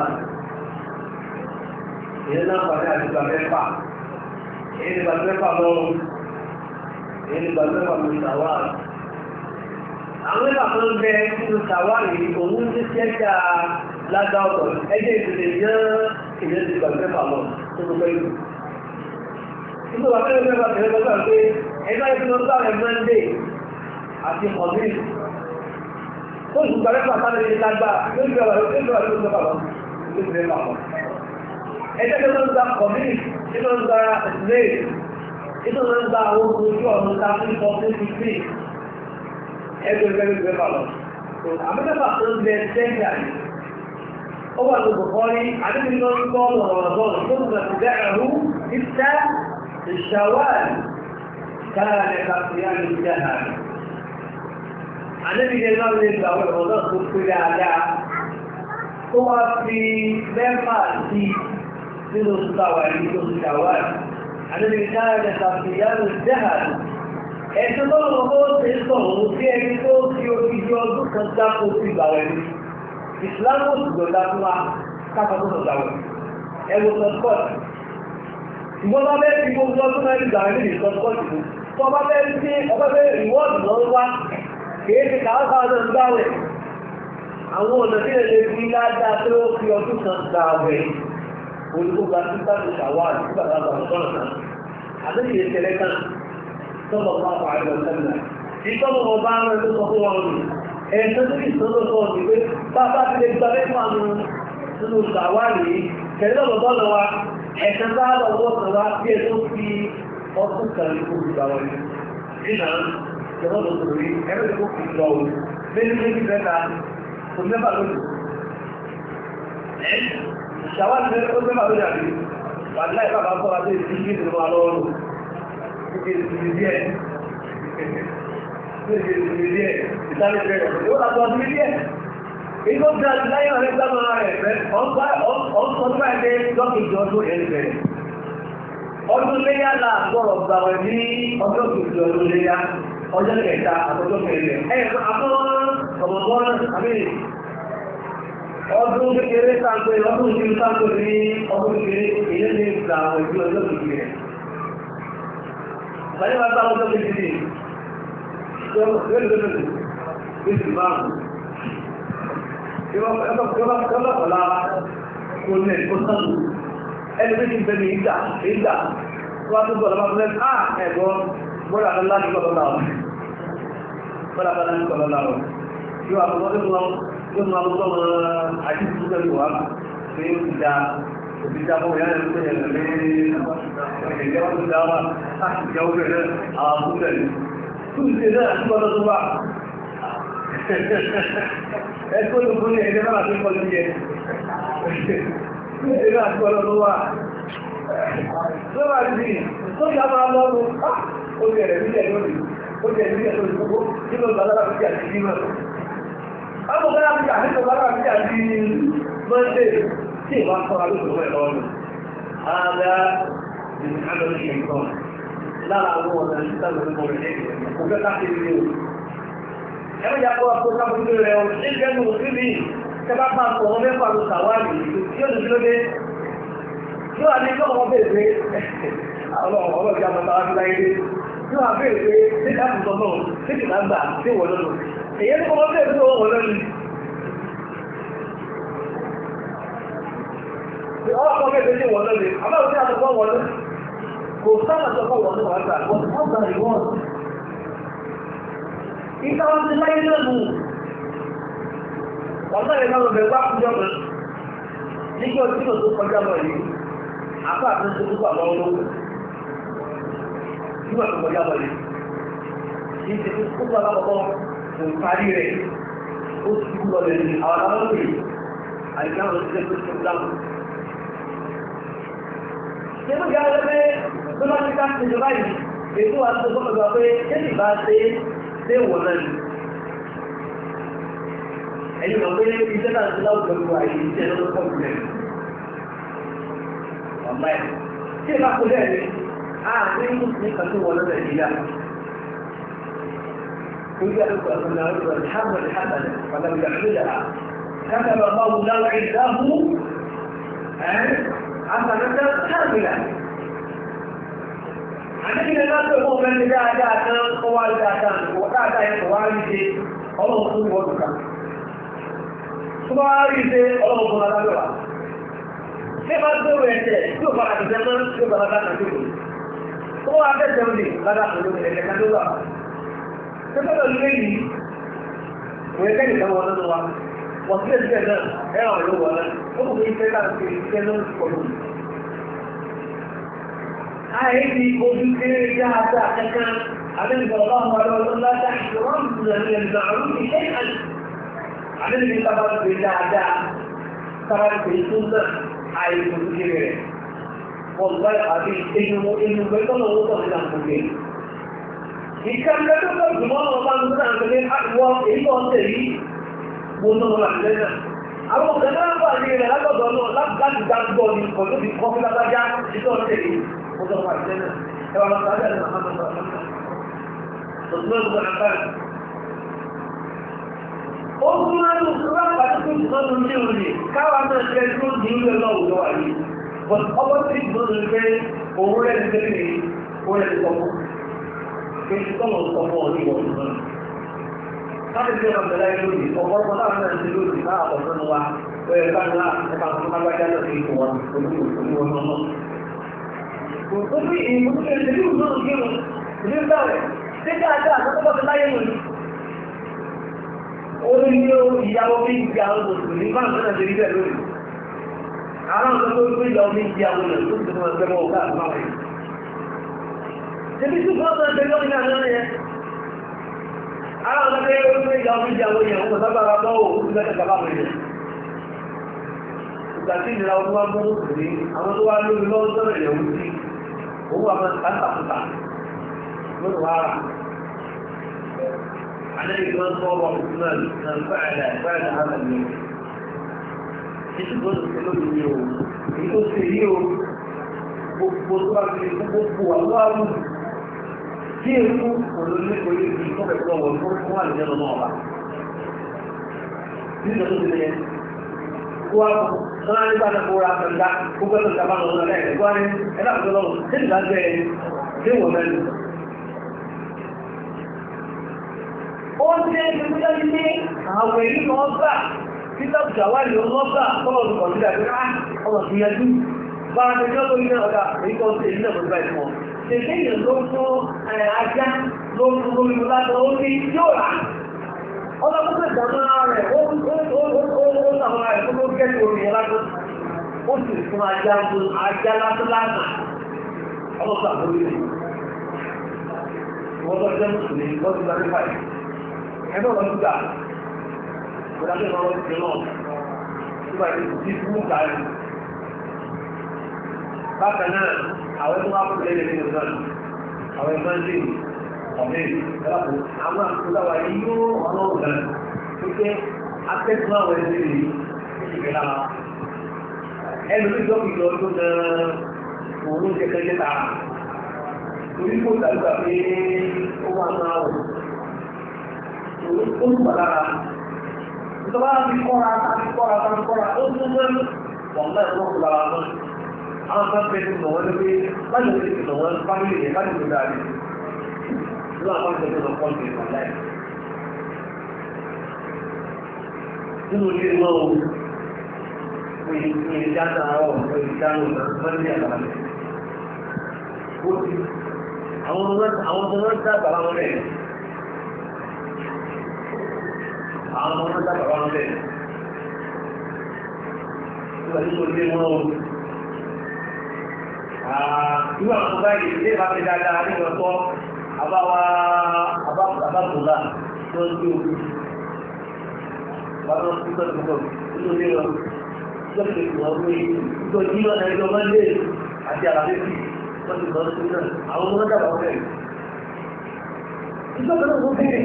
Ìyẹn náà pàdé àti gbàmẹ́fà èyí ni gbàgbẹ́fà lọ́rùn èyí ni gbàgbẹ́fà ló ṣàwárì àwọn ẹ̀fà tó ń bẹ nínú ṣàwárì òun ti ṣẹ́jà lágbá ọ̀tọ̀ ẹgbẹ́ ìpìlẹ̀ yán ìyẹn ti gbàgbẹ́fà lọ tó tó pẹ́lú nígbà wà fẹ́rẹ́ fẹ́rẹ́ fẹ́rẹ́ lọ́gbà pé ẹgbẹ́ ìpìlẹ̀ ọgbà rẹ̀ mọ́ndé àti ọ̀gbìn tó sì gbàgbẹ́fà sáré ní lágbá yóò gbé wà lórí ìgbà lórí ìgbà lọ ẹgbẹ́ tó ń gba ọ̀gbìn nínú ń gba ìsìlẹ̀ nínú ń gba àwọn ojú ọ̀nà ta fún ìfọ́ fún fífi ẹgbẹ́ gbẹ́gbẹ́ bá lọ. àmọ́tẹ́fà tó ń bẹ sẹ́yìn àyè ó wà ní bùkọ́rí àdébí lọ ń kọ́ ọ̀rọ̀ ọ̀rọ̀ tó ń gbà sí ẹ̀rú ìṣẹ́ ìṣàwárì káàlẹ̀ kàfíà ní ìjà àrẹ. àdébí lè lọ lè gbà wọ̀ ọ̀rọ̀ náà tó pé dáadáa tó wá fi mẹ́fà sí nínú ìtawà ní tó ti ṣàwárì àdébí káàlẹ̀ kàfíà ní ìjà àrẹ. ẹ̀sùn tó lọ́wọ́ bó ṣe sọ̀rọ̀ sí ẹni tó fi odidi ọdún kan dákò sí ìgbà wẹ̀ ní ìsìlámù òṣùgbọ́ dákúwá káfàtó sọ̀tàwẹ̀ ẹwọ sọ́tkọ́tì ìwọ́n bá bẹ́ẹ̀ fi gbogbo ọdún náà ìgbà rẹ̀ ní sọ́tkọ́tì mú tó bá bẹ́ẹ̀ sí ọba bẹ́ẹ̀ ìwọ́ọ̀dù náà wá kìí ṣe káwọ́ká náà ń gbáwẹ̀ àwọn ọ̀nà tí lè fi ládàá pé ó fi ọdún kan gbà wẹ̀ olùkóga tí bá ti ṣàwà nígbà tá a bá sọ̀rọ̀ náà àbẹ́yẹ ìṣẹ̀lẹ̀ kan tọ́lọ̀ bá wà á lọ sẹ́lẹ̀ ìtọ́lọ̀ ọba rẹ̀ tó sọ fún wọn nù ẹ̀ẹ́sẹ́ tó kìí sọ́dọ̀ sọ ní pé bàbá ti lè gba mẹ́fà nù nínú ìgbàwárí tẹ̀lé ọ̀dọ́ lọ wa ẹ̀sẹ̀ bá lọ́wọ́ kan wá bí ẹ tó fi ọdún kan ní kó fi gbàwọ̀ ní. nínà ìjọba tó tó rí ẹ̀rọ tó fi lọ o méjì méjì mẹ́ta kò mẹ́fà lónìí. ìṣàwárí mẹ́fà ó mẹ́fà lónìí àbí wàlá ìfà bá kọ́ adé ìdí ìdí ìdí máa lọ́wọ́ lò ìdí ìdí díẹ̀ ìdí ìdí díẹ̀ ìsáré bẹ̀rẹ̀ yóò látọ̀ ọdún díẹ̀ Ìgbó ga láyé ọ̀rẹ́ gbámọ́ rẹ̀ fẹ́, ọ̀pọ̀ ẹgbẹ́ lọ́kìjọ ọdún ẹ̀ bẹ̀rẹ̀. Ọdún léyá là gbọ́rọ̀ gbà wẹ̀ ní ọjọ́ kìjọ ọdún léyá, ọjọ́ kẹta àtọjọ́ kẹrẹ. Ẹ àmọ́ ọmọbọ́n àmì ọdún kékeré sáńpé ọdún ìṣirò sáńpé ní ọdún kékeré èyí ní ìgbà àwọn ìlú ọjọ́ kékeré. Bàyẹ̀ wá bá ọjọ́ kékeré. Ìjọba Yọ́lọ́pọ̀lá kò ní ẹ̀kọ́ sánú. Ẹni méjì ń bẹ ní ìgbà, ìgbà, tó wá tó bọ̀ lọ́pàá fún ẹ́ àà ẹ̀gbọ́ bọ́lá kan láti kọ́ lọ́la wọn. Bọ́lá kan láti kọ́ lọ́la wọn. Yóò àpò wọ́n tó lọ, yóò mú àwọn ọmọ àti ìtúsí pẹ̀lú wa pé ó ti da òbí da fún ìyá rẹ̀ tó yẹ lẹ́lẹ́ ìjẹ́ wọn tó da wa láti jẹ́ ó bẹ̀rẹ̀ àwọn àbúrẹ̀. Túnṣe náà àti ọlọ́ tó wà ẹgbẹ́ olùkún ní ẹgbẹ́ máa fi kọ́ lórí ẹ̀ ẹgbẹ́ àti ọlọ́run wà tó wà sí tó yà máa lọ́rùn ó jẹ̀rẹ̀ nílẹ̀ lónìí ó jẹ̀rẹ̀ nílẹ̀ lónìí gbogbo nínú ìgbàlára fi àti jímọ̀ ọmọ bẹ́rẹ̀ fi àti ìgbàlára fi àti mọ́ndé tí ìwà sọ alóòrùn ẹ̀ lọ́rùn ààrẹ ìrìnàlọ́ ìṣẹ̀kọ́ lára àwọn ọ̀nà ìṣúta lórí ọmọ rẹ̀ kò fẹ́ káàkiri ní o. ẹ̀rọ ìyá kó akó káàkiri rẹ̀ o ṣé ìfẹ́ mi ò sí mi ṣe bá pa àpò wọn mẹ́fà ló sàwárì tí ó lè dúró dé. yóò wá ní kí ọmọ bèèrè pé ọlọ́run ọlọ́run ìjà mọ́ta wá sí láyé dé. yóò wá bèèrè pé ṣé ká tún sọ náà ṣé kì máa gbà ṣé wọ́n lọ́nu. èyí ni ọmọ bèèrè pé wọ́n lọ́nu. ọkọ̀ bèèrè pé wọ́n lọ́nu. àbáwọ̀ sí àtọ̀kọ́ wọ́n lọ́nu kò sábà sọ fún ọ̀nà àgbà wọ́n tó gbà rí wọ́n. Ìta wọn ti láyé náà mú. Ọ̀sán yẹn náà bẹ̀rẹ̀ wá fúnjọ́ kan. Nígbà tí kò tó kọjá lọ yìí, àpá àti tó tó bà lọ́wọ́ lọ́wọ́. Nígbà tó kọjá lọ yìí. Kì í ṣe tó kó bá lápapọ̀ kò parí rẹ̀. Ó ti kú lọ lẹ́yìn àwọn aláwọ̀ yìí. Àyíká wọn ti ṣe tó tó dáhùn. Ṣé ló yára lẹ́gbẹ́ tó bá ti ká ṣe ìjọba yìí ètò àti ọgbọ́n pé kéèkì bá ṣe ṣe wọ̀ náà ni ẹ̀yìn mọ̀ pé iṣẹ́ náà ti láwùjọ gbogbo àyè iṣẹ́ ló pọ̀ jù lẹ̀ ọ̀má ẹ̀ tí ìbá kó lẹ́ẹ̀ ni a ní ní kan tó wọ̀ lọ́dọ̀ ìdíyà Oúnjẹ àdúgbò ọ̀sán náà ló ń hàmà ní hàmà ní pàtàkì àṣírí كتب الله له عنده حسنة كاملة àdébìnrin náà tó fún ọmọ ẹni dáadáa tán kó wá dáadáa kó dáadáa yẹn kó wá rí ṣe ọlọ́run fún ìwọ́n dùkà tó bá rí ṣe ọlọ́run fún alágbèwà tí bá tó rẹ̀ ẹ̀ṣẹ̀ tí ó fara tẹ̀sẹ̀ mọ́ tí ó bá lára kan tó kù tó wá tẹ̀sẹ̀ òní lára kan ló ẹ̀ṣẹ̀ kan ló wà tó bá lọ lé yìí kò yẹ kẹ́yìn kan wọn nínú wa wọ́n sí ẹ̀ṣẹ̀ náà ẹ̀rọ ìlú wọn náà ó kò fi ṣe láti fi ṣe lórí pọ̀lú àìsí ojú kéré dáadáa kankan àdéhùn ọlọ́run wa lọ́wọ́ láti ṣùgbọ́n ìrìnàjò ìrìnàjò àrùn ìṣẹ́ àti àdéhùn sábà pé dáadáa sábà pé tó náà àìsí ojú kéré rẹ̀ wọ́n gbá àbí inú inú pẹ̀lú ọ̀nà owó tọ̀sí náà fún mi. ìkànnì tó tó jùmọ̀ ọ̀nà bá ń gbé náà pẹ̀lú àwọ̀ èyí tó ń tẹ̀lé mo náà wà lẹ́nà àwọn ọ̀gá náà wà ní ilẹ̀ lágbọ̀dọ̀ náà láti dá gbọ́ ní pẹ̀lú ìkọ́fí lágbájá ìtọ́ tẹ̀lé وضرب الجنة كما قال لنا محمد صلى الله عليه وسلم عثمان بن عفان Ogun ẹnu ṣúgbọ́n pàtàkì ìgbọ́nù ní òní káwà náà jẹ́ tó ní ilẹ̀ lọ́wọ́ wà ní. But ọwọ́ tí ìgbọ́nù pé òun rẹ̀ ń tẹ́lẹ̀ ní orí ẹ̀ sọmọ́. Pé ìtọ́lọ̀ sọmọ́ ní ìwọ̀n náà. Láti fi ọmọ ìbẹ̀lẹ̀ lórí, ọ̀pọ̀lọpọ̀ náà náà ti lórí náà ọ̀pọ̀ wa. Ó yẹ ká náà ẹ̀ka fún agbájá náà sí ìwọ̀n olúwo náà. Òfin ìmúṣẹ́ ìṣẹ́lú náà gírùn ní bẹ̀rẹ̀ tí dáadáa àtọ́kọ́ ti láyé lòní. Ó ní ní ìyàwó bí ìgbà àwọn òṣèlú bá ń tẹ́lẹ̀ rí bẹ̀ lórí. Àwọn ọ̀sán tó gbé ìyàwó bí ìgbà àwọn èèyàn tó ti mọ̀ ẹgbẹ́ wọn ọ̀gá àtúnwà rẹ̀. Ṣébí tí wọ́n tọ́ ẹgbẹ́ lọ́nà náà náà yẹn. Àwọn ọ̀sán tó gbé ìyàwó bí ìgbà àwọn èèyàn wọ́n sábà bá bọ́ òun ti bẹ́ẹ̀ bàbá wọn yẹn. Ìgbà tí ìnira ọdún wá mú òṣèlú, àwọn tó wá lórí lọ́wọ́ sọ́rọ̀ ìyàwó sí هو من تنتقط من وراء عليه من صور عثمان من فعل فعل هذا اليوم يقول كلهم اليوم يقول اليوم بطرق gbogbo àwọn àrùn tí èkú olóòlẹ́kọ̀ọ́ yìí fi kọ́ pẹ̀lú ọwọ́ fún fún wà lẹ́nu náà wà nínú tó ti lẹ́yìn kó wá fún sọ́nà nígbà náà kó ra pẹ̀lú gbogbo ẹ̀sọ̀ ìjàmbá lọ́wọ́ náà lẹ́yìn ẹ̀kọ́ ní ẹ̀dá àkókò lọ́wọ́ tí ìgbà jẹ́ ẹni tí wọ́n mẹ́rin. ó ń ṣe é ṣe tó ní àwọn èyí kan gbà títà jàwárí ọmọ gbà kọ́lọ̀ tó kọ̀ọ̀dí dàbí á ọmọ fi yanjú bá a tẹjọ́ tó yíná ọ̀dà èyí kan ṣe ilé ọ̀dọ́ báyìí mọ́. ṣèṣe èèyàn ló fún ajá ló fún lórí látọ̀ ó ní yóò rà ọlọ́pọ̀ ìdámọ́ rẹ̀ ó sàmọ́ rẹ̀ tó ló gẹ́gẹ́ orí ẹlágbó ó sì fún ajá mú ajá látọ́látà ọlọ́pọ̀ àbúrí rẹ̀ wọ́n lọ jẹ́ mùsùlùmí lọ́dún lárí fàì ẹgbẹ́ ọ̀rọ̀ gbà ìgbàlẹ́ ọ̀rọ̀ ti náà nígbà tí fún mú kàárí bákan náà àwọn tó wá kú lẹ́yìn nínú náà àwọn ẹgbẹ́ ń dè ọ̀mẹ́ ìgbàlápò àwọn àkúláwà yìí yóò ọlọ́run náà wípé akẹ́kọ̀ọ́ àwọn ẹgbẹ́ rẹ̀ ìgbẹ́ lára ẹnu tí dọ́kì lọ tó náà òun jẹ́ kẹ́kẹ́ tààrà torí kò dàgbà pé ó máa máa wọ̀ ó ń bà lára ìjọba ti kọ́ra ti kọ́ra ti kọ́ra ó tún mọ́ wọ́n náà wọ́n kó lára mọ́ àwọn kan fẹ́ tó mọ̀ wọ́n lé pé báyìí ó ti fi mọ̀ wọ́n fámìlì yẹn báyìí ó dáa ní ìlú àwọn kan fẹ́ tó kọ́ ní ìwà láì nínú ilé wọn o pé ní ìdáná ọ̀ pé ìdáná ọ̀nà wọ́n ní àlàyé ó ti àwọn ọmọ àwọn ọmọ wọn dábàá wọn bẹ́ẹ̀ àwọn ọmọ wọn dábàá wọn bẹ́ẹ̀ nígbà tí mo lé wọn o irú àwọn ọmọ báyìí ilé ìbá fi dáadáa ní ìwọ̀n àbáwá àbábùlà tó ń gbé ojú bàbá tó tọ́ ìgbọ̀ nínú ilé wọn tó ti lè wọ́n pé ìjọ jí lọ́nà ẹjọ́ mọ́lẹ̀ àti àlàfẹ́sì wọ́n ti lọ sí náà àwọn ọmọ náà dàbọ̀ bẹ́ẹ̀. ìjọba náà wọ́n bẹ̀rẹ̀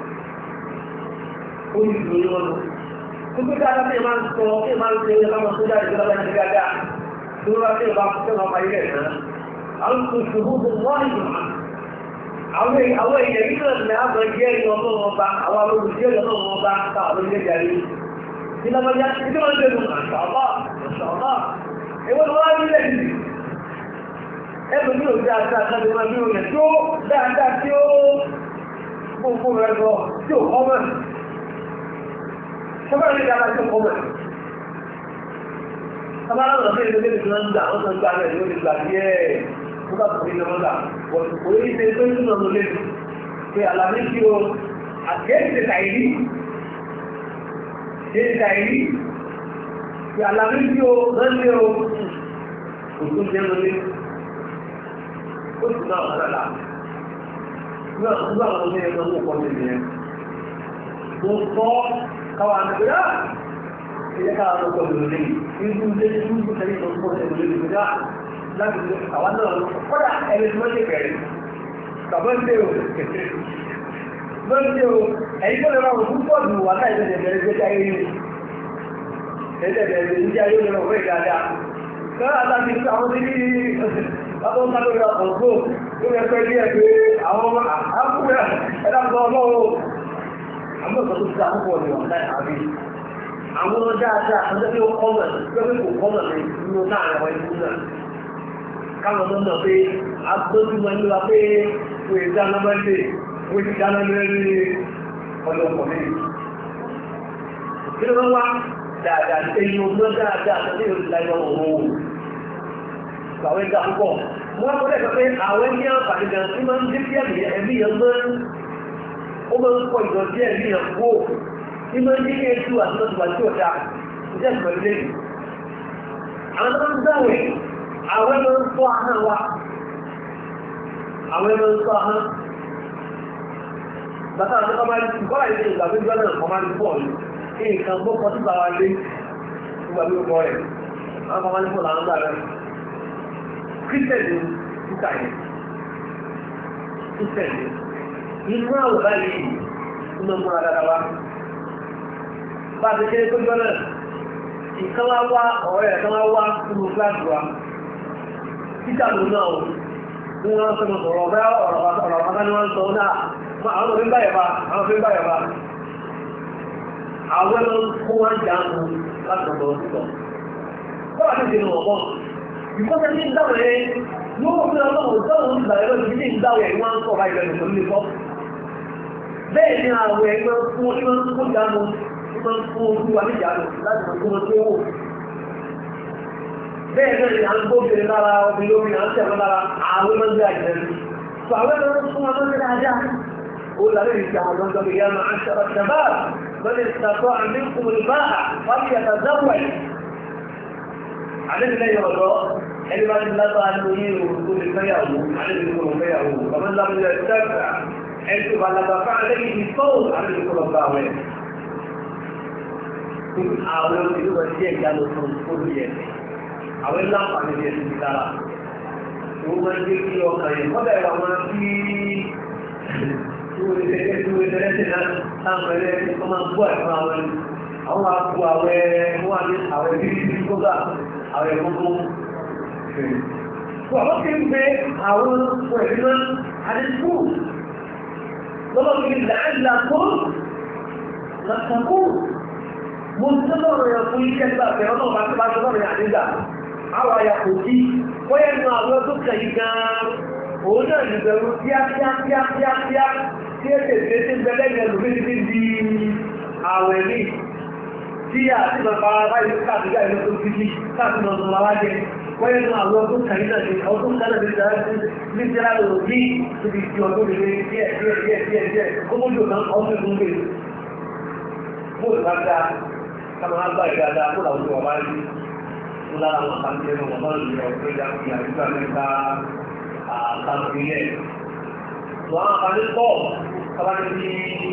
ó ní ìlú wọn lọ. gbogbo dáadáa tí ẹ máa ń sọ tí ẹ máa ń ṣe ẹ máa ń sọ jáde ìjọba ní dáadáa tí wọ́n bá tí ẹ bá fẹ́ máa parí rẹ̀ náà. àwọn kò ṣòwò tó wọ́n ìgbà àwọn èèyàn yìí náà ní àgbọn jẹ́ ìyọ̀ tó wọn bá àwọn olùdíje ìyọ̀ tó wọn bá káwọn olùdíje jàre ní lọ́mọdé ní wọ́n ń gbẹ̀rù àṣàlá àṣàlá èwo ni wọ́n á nílẹ̀ yìí ẹgbẹ̀ ní òjá àti àtàlẹ̀ máa ní òyìn tó dáadáa tí ó gbogbo rẹ̀ lọ tí ó kọ́ mọ̀ ṣọ́bàá ní dáadáa tí ó kọ́ mọ̀ sábàá lọ́nà fún ìdílé tí wọ́n ń gbà wọ́n tó ń gbà rẹ̀ lórí ìgbà díẹ̀ nígbà tó fi lọ́wọ́ gbà kò ní ṣe tó ń túnmọ̀ ló lé pé àlàmé tí o àgẹ́sẹ̀ tàìrí ṣe tàìrí pé àlàmé tí o lọ́lé o kò tó jẹ́ lólé ó sì náà wọ́n lọ́la nígbà tó àwọn ọmọ ẹgbẹ́ owó pọ̀ sí ìyẹn mo kọ́ káwa àgbẹ̀dá ẹ̀yẹ káwa ló pọ̀ lórí irú ilé tí wọ́n ń tẹ̀lé ìtọ́jú pọ̀ sí ìlú láti lè àwọn náà kọ́dà ẹni tí wọ́n ṣe bẹ̀rẹ̀ bàbá ń dé o bá ń dé o ẹ̀yìn tó lè rọrùn púpọ̀ jù wà láì tẹ̀lé bẹ̀rẹ̀ gbé jáyé ní ẹ̀ẹ́dẹ̀ bẹ̀rẹ̀ ní jáyé ní ọ̀rọ̀ dáadáa kọ́dà láti fi àwọn tí bàbá ń sáré ọkọ̀ gbó tó yẹ pẹ́ díẹ̀ pé àwọn ọmọ àkúrẹ́ ẹ̀dá sọ ọlọ́wọ́ àmọ́ ìsọ̀tún ti àkókò ní ọ̀nà àbí àwọn dáadáa àwọn tẹ́lẹ̀ ó kọ́mọ̀ tẹ́lẹ̀ kò kọ́mọ̀ nínú náà àwọn ikú náà káwọn ọmọ náà pé agbójúmọ̀ ní wa pé kò è dáná mẹ́lẹ̀ kò ti dáná mẹ́lẹ̀ ọjọ́ ọkọ̀ mi. Kí ló wá dáadáa èyí ọgbọ́n dáadáa tó ní oṣù láyọ̀ òun o. Àwọn ẹja púpọ̀. Wọ́n kọ́ lẹ́kọ̀ọ́ pé àwọn ní àǹfààní gan tí máa ń dé sí ẹ̀mí ẹ̀mí yẹn mọ́ ó máa ń pọ̀ ìdọ̀tí ẹ̀mí yẹn kú ó. Ní máa ń dín ní ètò àti lọ́sùn àti ọ̀dà. Ìjẹ́ ìpẹ̀lú lẹ́yìn. Àwọn tó ń dáwẹ̀ àwọn ẹmọ ń sọ ahọ́n wa àwọn ẹmọ ń sọ ahọ́n bàtà àti ọmọ ẹni tí kọ́lá ìdí ìgbà gbígbọ́ náà ọmọ ẹni pọ̀ ní nǹkan bó kọ́ sí bàwá lé nígbà bí ó kọ́ rẹ̀ àwọn ọmọ ẹni pọ̀ làwọn gbà rẹ̀ kírísítẹ̀nì títà yẹn kírísítẹ̀nì inú àwọ̀ báyìí inú ọmọ dáadáa wa bá a ti kéré tó jọ náà ìkan wá wá ọ̀rẹ́ ẹ̀ kan wá wá nínú kíláàsì wa títà ló náà o ní wọ́n sọ sọ̀rọ̀ ọ̀bẹ́ ọ̀rọ̀ ọ̀rọ̀ ni wọ́n sọ náà àwọn òfin báyẹ̀ bá àwọn òfin báyẹ̀ bá àwọn ẹ̀rọ kó wọ́n jà ń mú láti ọ̀dọ̀ òtítọ́ bọ́wà ní ìdènà ọ̀pọ̀ ìkọ́sẹ̀ ní ìdáwọ̀ ẹ̀ yóò fi ọlọ́run ìdáwọ̀ ìgbà ẹ̀rọ ìdílé ìdáwọ̀ ẹ̀ wọ́n ń sọ̀rọ̀ ìgbẹ̀rẹ̀ pẹ̀lú ilé kọ́ bẹ́ẹ̀ ni àwọn ẹgbẹ́ fún ìmọ̀ fún ìdánu ìmọ̀ fún ojú wa níjànú láti mọ̀ fún ojú owó bẹ́ẹ̀ náà ni à ń gbóbìnrin lára obìnrin lórí à ń tẹ̀wọ́ lára àwọn ọmọ ìgbé àjẹ́ rí. Sọ àwọn ẹ̀rọ fún ọmọ ìgbé dáadáa. Ó làbẹ́ ìgbé àwọn ọmọ ìgbé yá máa ń ṣọ̀rọ̀ ṣẹ̀bá. Bẹ́ẹ̀ ni ìtàkọ́ àmì kùmùlù bá à wọ́n ti yàtọ̀ záwọ̀ ẹ̀. Àlejò lẹ́yìn ọ̀dọ́ ẹni bá ti lábá nínú yín o tó lè fẹ́yàwó àlejò kò lọ fẹ́yàwó. Bàbá ńlá mi lẹ sẹ́fà ẹni tó bá lábá fún àlejò ti tó àlejò kò lọ bá wẹ̀. Àwọn ìlú wọn jẹ́ ìyá lọ fún olùyẹ̀sẹ̀ àwọn ilé àǹfààní ní ẹ̀sìn ìdára tó máa ń gbé kí ọkàn yẹn kọ́bẹ̀ wà máa bí ìwé tẹ́lẹ̀ tí ìwé tẹ́lẹ̀ tẹ́lẹ̀ náà táwọn ẹlẹ́ tó máa gbọ́ ẹ̀fọn àwọn ẹni àwọn àpò àwẹ̀ wọ́n wà ní àwẹ̀ bí i kóga àwẹ̀ gbogbo tó àwọn kí ń gbé àwọn ọ̀pọ̀ ẹ̀rí náà àdínkù lọ́wọ́ kí ń làálà tó lọ́sàkó mo ti lọ́rọ̀ yẹn fún iṣẹ́ gbà pé ọlọ́run bá ti bá ti lọ́rọ̀ yẹn àdígbà àwọn àyà kò sí wọ́n yẹn nu àwọn tó kàn yín gan-an òun náà nìbẹ̀rù kíákíákíákíá tí èdè tí ń bẹ lẹ́yìn ẹlòmí ti di àwẹ̀ ní tí a ti lọ fara báyìí káàkiri ìlú tó fi jí káàkiri lọ sọ̀rọ̀ wá jẹ wọ́n yẹn nu àwọn tó kàn yín náà ní ọdún kan náà ní jẹ́rà lò ní ibi tí ọdún lè díẹ̀ díẹ̀ díẹ̀ díẹ̀ díẹ̀ kó mójú náà ọdún ìlú gbé bóòlù bá dá káwọn á gbà ìdáadáa kó làwọn ìwà bá rí ńlá àwọn àkàndé náà wọ́n bá lè yọ ọ̀pẹ́ ìjà ìyá ìgbà mẹ́ta àkàndé yẹn. Wọ́n á kàndé pọ̀ kábàdé ní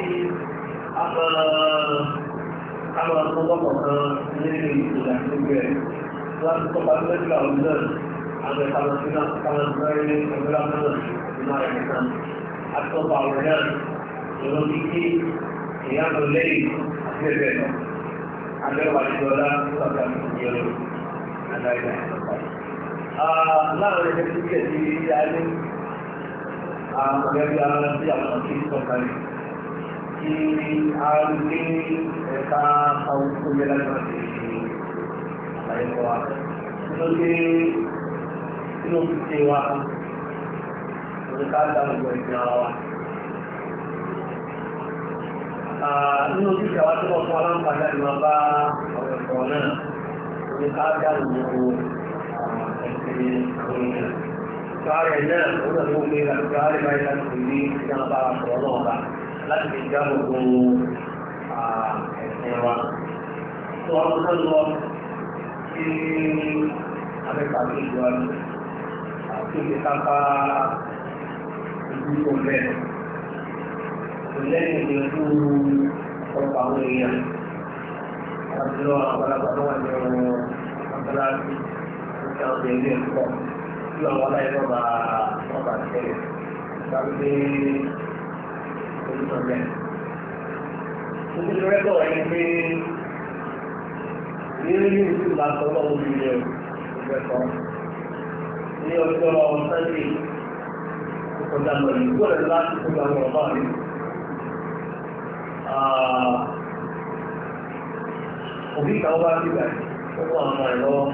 àmọ́ àtúntọ́pọ̀ kan nínú ìṣẹ̀lẹ̀ àtúntò rẹ̀. Wọ́n á tún tọ́pa tó lẹ́sìn àwọn náà àwọn ẹ̀ka lọ sí náà káwọn ẹgbẹ́ ẹgbẹ́ náà nínú ààrẹ nìkan. Àtúntọ́pọ̀ àwọn náà ìrọ̀ kíkí ìyá lọ lẹ́yìn àti ẹgbẹ́ náà. Abẹ́wà ìjọba tó àgbà ìjọba láàrin ẹgbẹ́ tí kẹ̀ sí ilé ayé àmọ̀lẹ́bí ara sí àwọn tí sọ̀kalẹ̀ tí a rí ní ẹ̀ka àwọn tó yẹ láti máa ṣe àlàyé wa nínú pé nínú ṣíṣe wa ní ká dá gbogbo ìpín ara wa nínú ṣíṣe wa tí wọ́n fún aláǹfààní àti máa bá ọ̀rọ̀ ẹ̀kọ́ náà ní ká dá gbogbo Káàrẹ̀ náà, ó náà ló gbé láti káàrẹ̀ báyìí láti fi rí ìjọba àpọ̀lọ́ náà bá láti fi já gbogbo ẹ̀sìn wa. Tó wọ́n tó lọ sí Amẹ́ka tó ìjọ àti àti ìgbé kápá ìdúró bẹ́ẹ̀. Kò lẹ́yìn ìgbésú ọ̀pọ̀ àwọn èèyàn. Àti lọ àwọn àgbàlagbà tó wà ní ọ̀rọ̀ àgbàlagbà yang jadi kok yang mana itu bah apa sih tapi itu saja mungkin mereka ini ini itu lah kalau dia mereka ini orang tadi sedang berikut adalah sedang berapa ah Obi kau kan juga, kau orang lain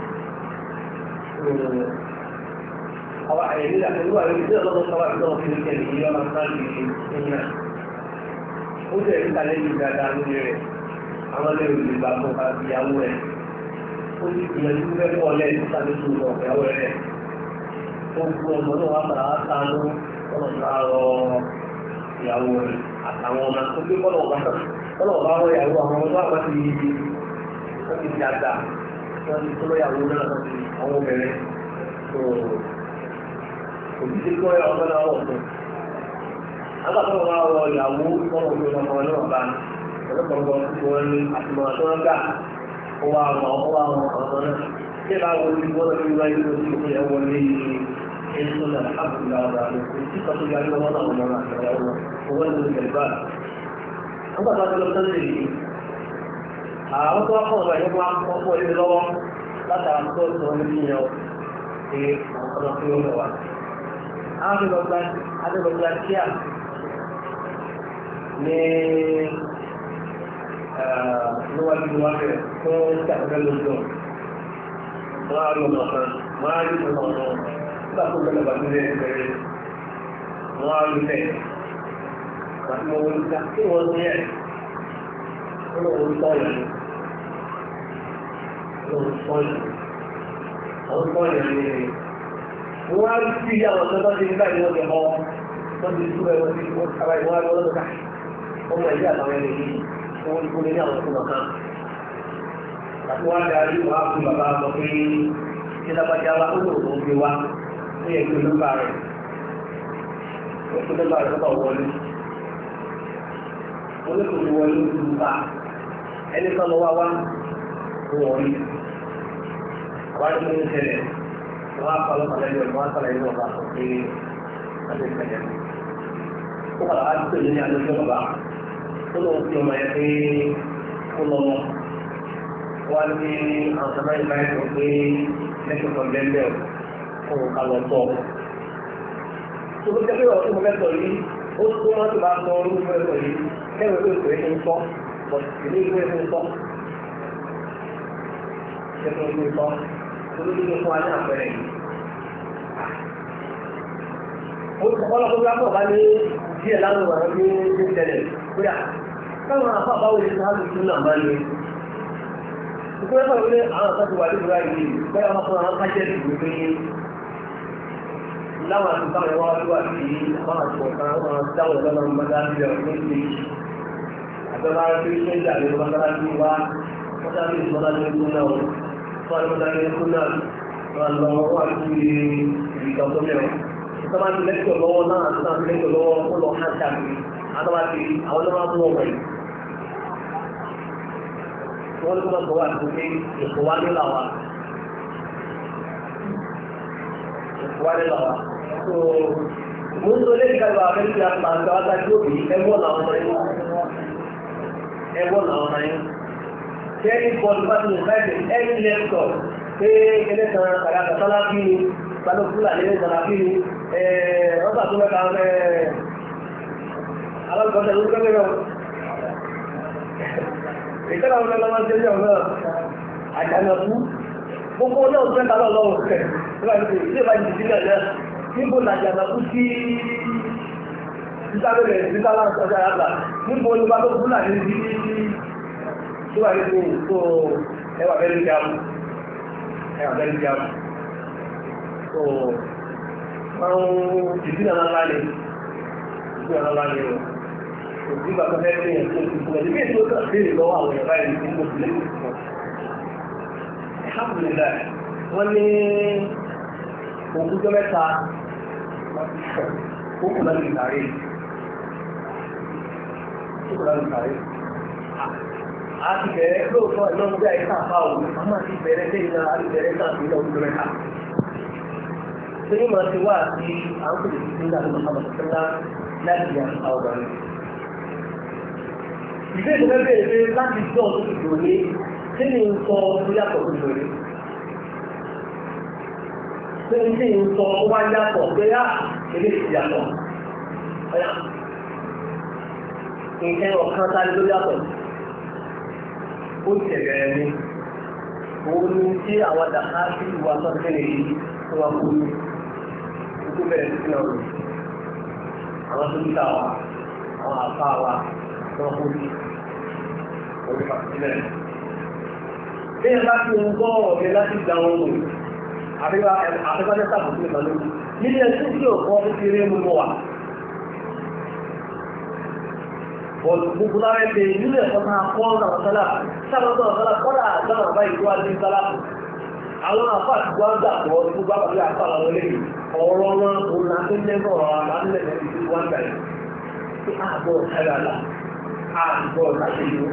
àwọn àyẹ̀lú àtẹ̀lú àwọn ìdílé ọlọ́dún sọ́wọ́ ìdánwò fi lókè ní ìyọ́ máa ń sáà ní ìyá ó jẹ́ ìta lẹ́yìn dáadáa lórí rẹ̀ àwọn lẹ́yìn olè bá fún ká ìyàwó rẹ̀ ó sì gbìyànjú fẹ́ pọ̀ lẹ́yìn tó sáré tó lọ ìyàwó rẹ̀ ó kú ọmọ náà wá padà wá sánú ọ̀nà sáárọ̀ ìyàwó rẹ̀ àtàwọn ọmọ tó gbé kọ́lọ̀ ọ̀gá kọ́lọ̀ ọ̀gá wọ ìyàwó àwọn ọmọ tó wà ti wọ́n ti dàgbà wọ́n ti tó lọ́yàwó náà lọ́sí àwọn obìnrin tó òbí kọ́ ẹ̀ ọ̀gá náà wọ̀ fún. Agbàtọ́ wọn wọ ìyàwó wọn ò fi ọmọ náà bá ọ̀pọ̀lọpọ̀ tó wọn ní àtìmọ̀ tó wọn gbà ó wà wọn ó wà wọn ọmọ náà. Ṣé bá wọlé ní wọ́n lọ́wọ́ wáyé ló ti fi ẹ̀ wọlé èso náà àbùdá ọ̀dà àti ìkọ́ tó yára wọn náà wọn náà àtẹ̀wọ́ wọn owó ní ìgbà. Agbàtọ́ tó lọ sọ́sẹ̀ yìí àwọn tó wá kọ́ ọ̀rọ̀ ẹ̀yọ́ máa ń kọ́ fún ẹni lọ́wọ́ látara tó sọ ní ìyẹn ṣe ọ̀nà tí ó lọ wá. Adébọ̀gbà kíá ní níwájú wá bẹ̀rẹ̀ fún ìṣàkóso lójú ọ̀. Wọ́n á rí ọ̀nà kan, wọ́n á rí ọ̀nà ọ̀nà nígbà tó bẹ̀rẹ̀ bàtí lé bẹ̀rẹ̀. Wọ́n á rí bẹ́ẹ̀. Bàtí mo wọlé ká kí wọ́n ní ẹ̀. Wọ́n lọ wọlé tọ́ọ̀lù ni àwọn tó yẹ ní wọ́n á sí àwọn tó tọ́jú nígbà tí wọ́n ti họ wọ́n ti tú ẹ̀ wọ́n ti wọ́n kábàá ìwọ́n á lọ́wọ́ lọ́dọ̀ ká wọ́n mọ̀ ẹ̀jẹ̀ àtàwọn ẹni yìí wọ́n ti kú ní àwọn tó lọ́kàn. àti wọ́n á darí wọ́n á fi bàbá sọ pé ṣé lábàjá wa ó lò ó gbé wa ó yẹ kí olúkà rẹ̀ ó kí olúkà rẹ̀ tó wọlé wọ́n ní kò ní wọlé olúkà ẹni kan lọ wá wá wọ́n rí wọ́n ní ní ṣẹlẹ̀ wọ́n á kọ́ lọ́kàn lẹ́yìn wọ́n á kọ́ lẹ́yìn ọba sọ pé wọ́n ti ṣẹlẹ̀ ó kọ́ lọ́kàn tó ní àdójọ́ bàbá ó lọ́wọ́ sí ọmọ yẹn pé ó lọ́wọ́ wọ́n ní àwọn sábà yìí báyìí sọ pé lẹ́kọ̀ọ́ kan bẹ́ẹ̀ bẹ́ẹ̀ ó fún un kálọ̀ tọ̀. tó ló jẹ́ pé ọ̀rọ̀ tí mo fẹ́ sọ yìí ó tó wọ́n ti bá sọ orí mo fẹ́ sọ yìí kẹ́wẹ́ ló pè é ní sọ ilé ìwé ní sọ. kẹ́wẹ́ ní sọ tó ló dé fún wa ní àpẹẹrẹ yìí. ọlọ́pàá bí wọ́n bá ní díẹ̀ lánàá wà ní ní tẹ̀lẹ̀ bóyá káwọn afábáwò ní sáájú tún náà máa ní ìpínlẹ̀ pẹ̀lú ní àwọn àtàkùn wà nígbà yìí bẹ́ẹ̀ wọ́n fún àwọn kájẹ́ ìlú pé láwọn àti báwọn ẹwà wá sí àwọn àti ọ̀kan àwọn dáwọn ìlọ́nà mọ́tà sí ọ̀rọ̀ ní ìlú àbẹ́bá rẹ̀ pé ṣé ìjà lè mọ́tà sí wá mọ́tà sí ìmọ́tà sí ìlú náà fún àwọn mọ́tà sí ìlú náà wọ́n lọ wá sí ìgbà tó mẹ́wàá ìtọ́ba ti lẹ́kọ̀ọ́ lọ́wọ́ náà àti náà ti lẹ́kọ̀ọ́ lọ́wọ́ ó lọ hàn káàkiri àtọ́ba ti àwọn náà mú ọmọ yìí. wọ́n ní kí wọ́n sọ wá àti pé èkó wá ní làwà. èkó wá ní làwà. tó mo ń sọ lẹ́yìn káyọ̀ abẹ́rẹ́ ti àpá àti àwọn àti òbí ẹ̀wọ̀n làwọn ọmọ yẹn. ẹ̀wọ̀n làwọn ọmọ yẹn. kẹ́rin bọ́ọ̀lù bá ti lè fẹ́ẹ́ ẹ̀rí lẹ́kọ̀ọ́ pé kẹ́lẹ́ kan kàrà kàtàlá bí balọ̀ fúlàní ní ìsànàfí ni ọgbà tó mẹ́ta alágbọ́sẹ̀ ló gbẹ́gbẹ́ rẹ̀ ìkẹ́lá ọmọ ẹlọ́mọ jẹ́ ní ọmọ àjànàkú gbogbo náà fẹ́ tàbí ọlọ́run rẹ̀ ilé ìbá jìdí sílẹ̀ náà níbo ní àjànàkú sí sísábẹ̀rẹ̀ sísálà ọjà yàgbà níbo ní balọ̀ fúlàní sí tó wà nínú tó ẹwà bẹ́ẹ̀ ní jáàmù ẹwà bẹ́ẹ̀ ní jáàmù tó máa ń ìdí náà ńlá ni ìdí náà ńlá ni o kò sí bàtà fẹ́ fi hàn fún ìfún ẹ̀dí bíi tó kàn béèrè lọ́wọ́ àwọn ẹ̀rọ báyìí ní gbogbo ilé ìfún alhamdulillah wọ́n ní òkújọ́ mẹ́ta ó kù láti ìtàrí ó kù láti ìtàrí a ti bẹ̀rẹ̀ lóòótọ́ ìnáwó bí àyíká àpá òun a máa ti bẹ̀rẹ̀ lẹ́yìn náà a ti bẹ̀rẹ̀ náà sí ilé òkújọ́ mẹ́ta sẹ́yìn máa ti wá sí àwọn kò lè fi sí ìlànà Muhammad sallá láti yà àwọn ọ̀gá rẹ̀. Ìgbé ìgbẹ́ bẹ̀rẹ̀ pé láti jọ́ ọdún ìdòwò ní kí ni ń sọ tó yàtọ̀ tó ìdòwò Ṣé ń tí ń sọ ó wá yàtọ̀ pé á ilé ìyàtọ̀? Nǹkan ọ̀kan tá ló yàtọ̀. Ó tẹ̀lẹ̀ ní. Òun ni tí àwọn dàkà sí ìwà sọ́dún yìí tó wá kú ní tó bẹ̀rẹ̀ sí náà rẹ̀ àwọn tó ń tà wá àwọn àfa wa tó kú ní orí pàṣípẹ̀. bí ẹ bá fi ń gbọ́ ọ̀rẹ́ láti gba wọn lò àfẹ́fẹ́ sábà sí ìgbà lórí nílé ẹtí tí ò kọ́ kékeré mú mọ́ wa. Gbogbo lára ẹ̀ pé nílé ẹ̀kọ́ náà kọ́ ọ̀nà ọ̀sálà sábà tó ọ̀sálà kọ́dà àgbàmà báyìí tó wá ní sálà àwọn àfà tí wọ́n gbà pọ̀ tó bá pàdé àfà àwọn eléyìí ọ̀rọ̀ wọn òun náà tó jẹ́ bọ̀ ọ̀rọ̀ àlàálẹ̀ lẹ́yìn tí wọ́n gbà yìí tí àbọ̀ ṣáyàlá àbọ̀ ṣàṣeyọ.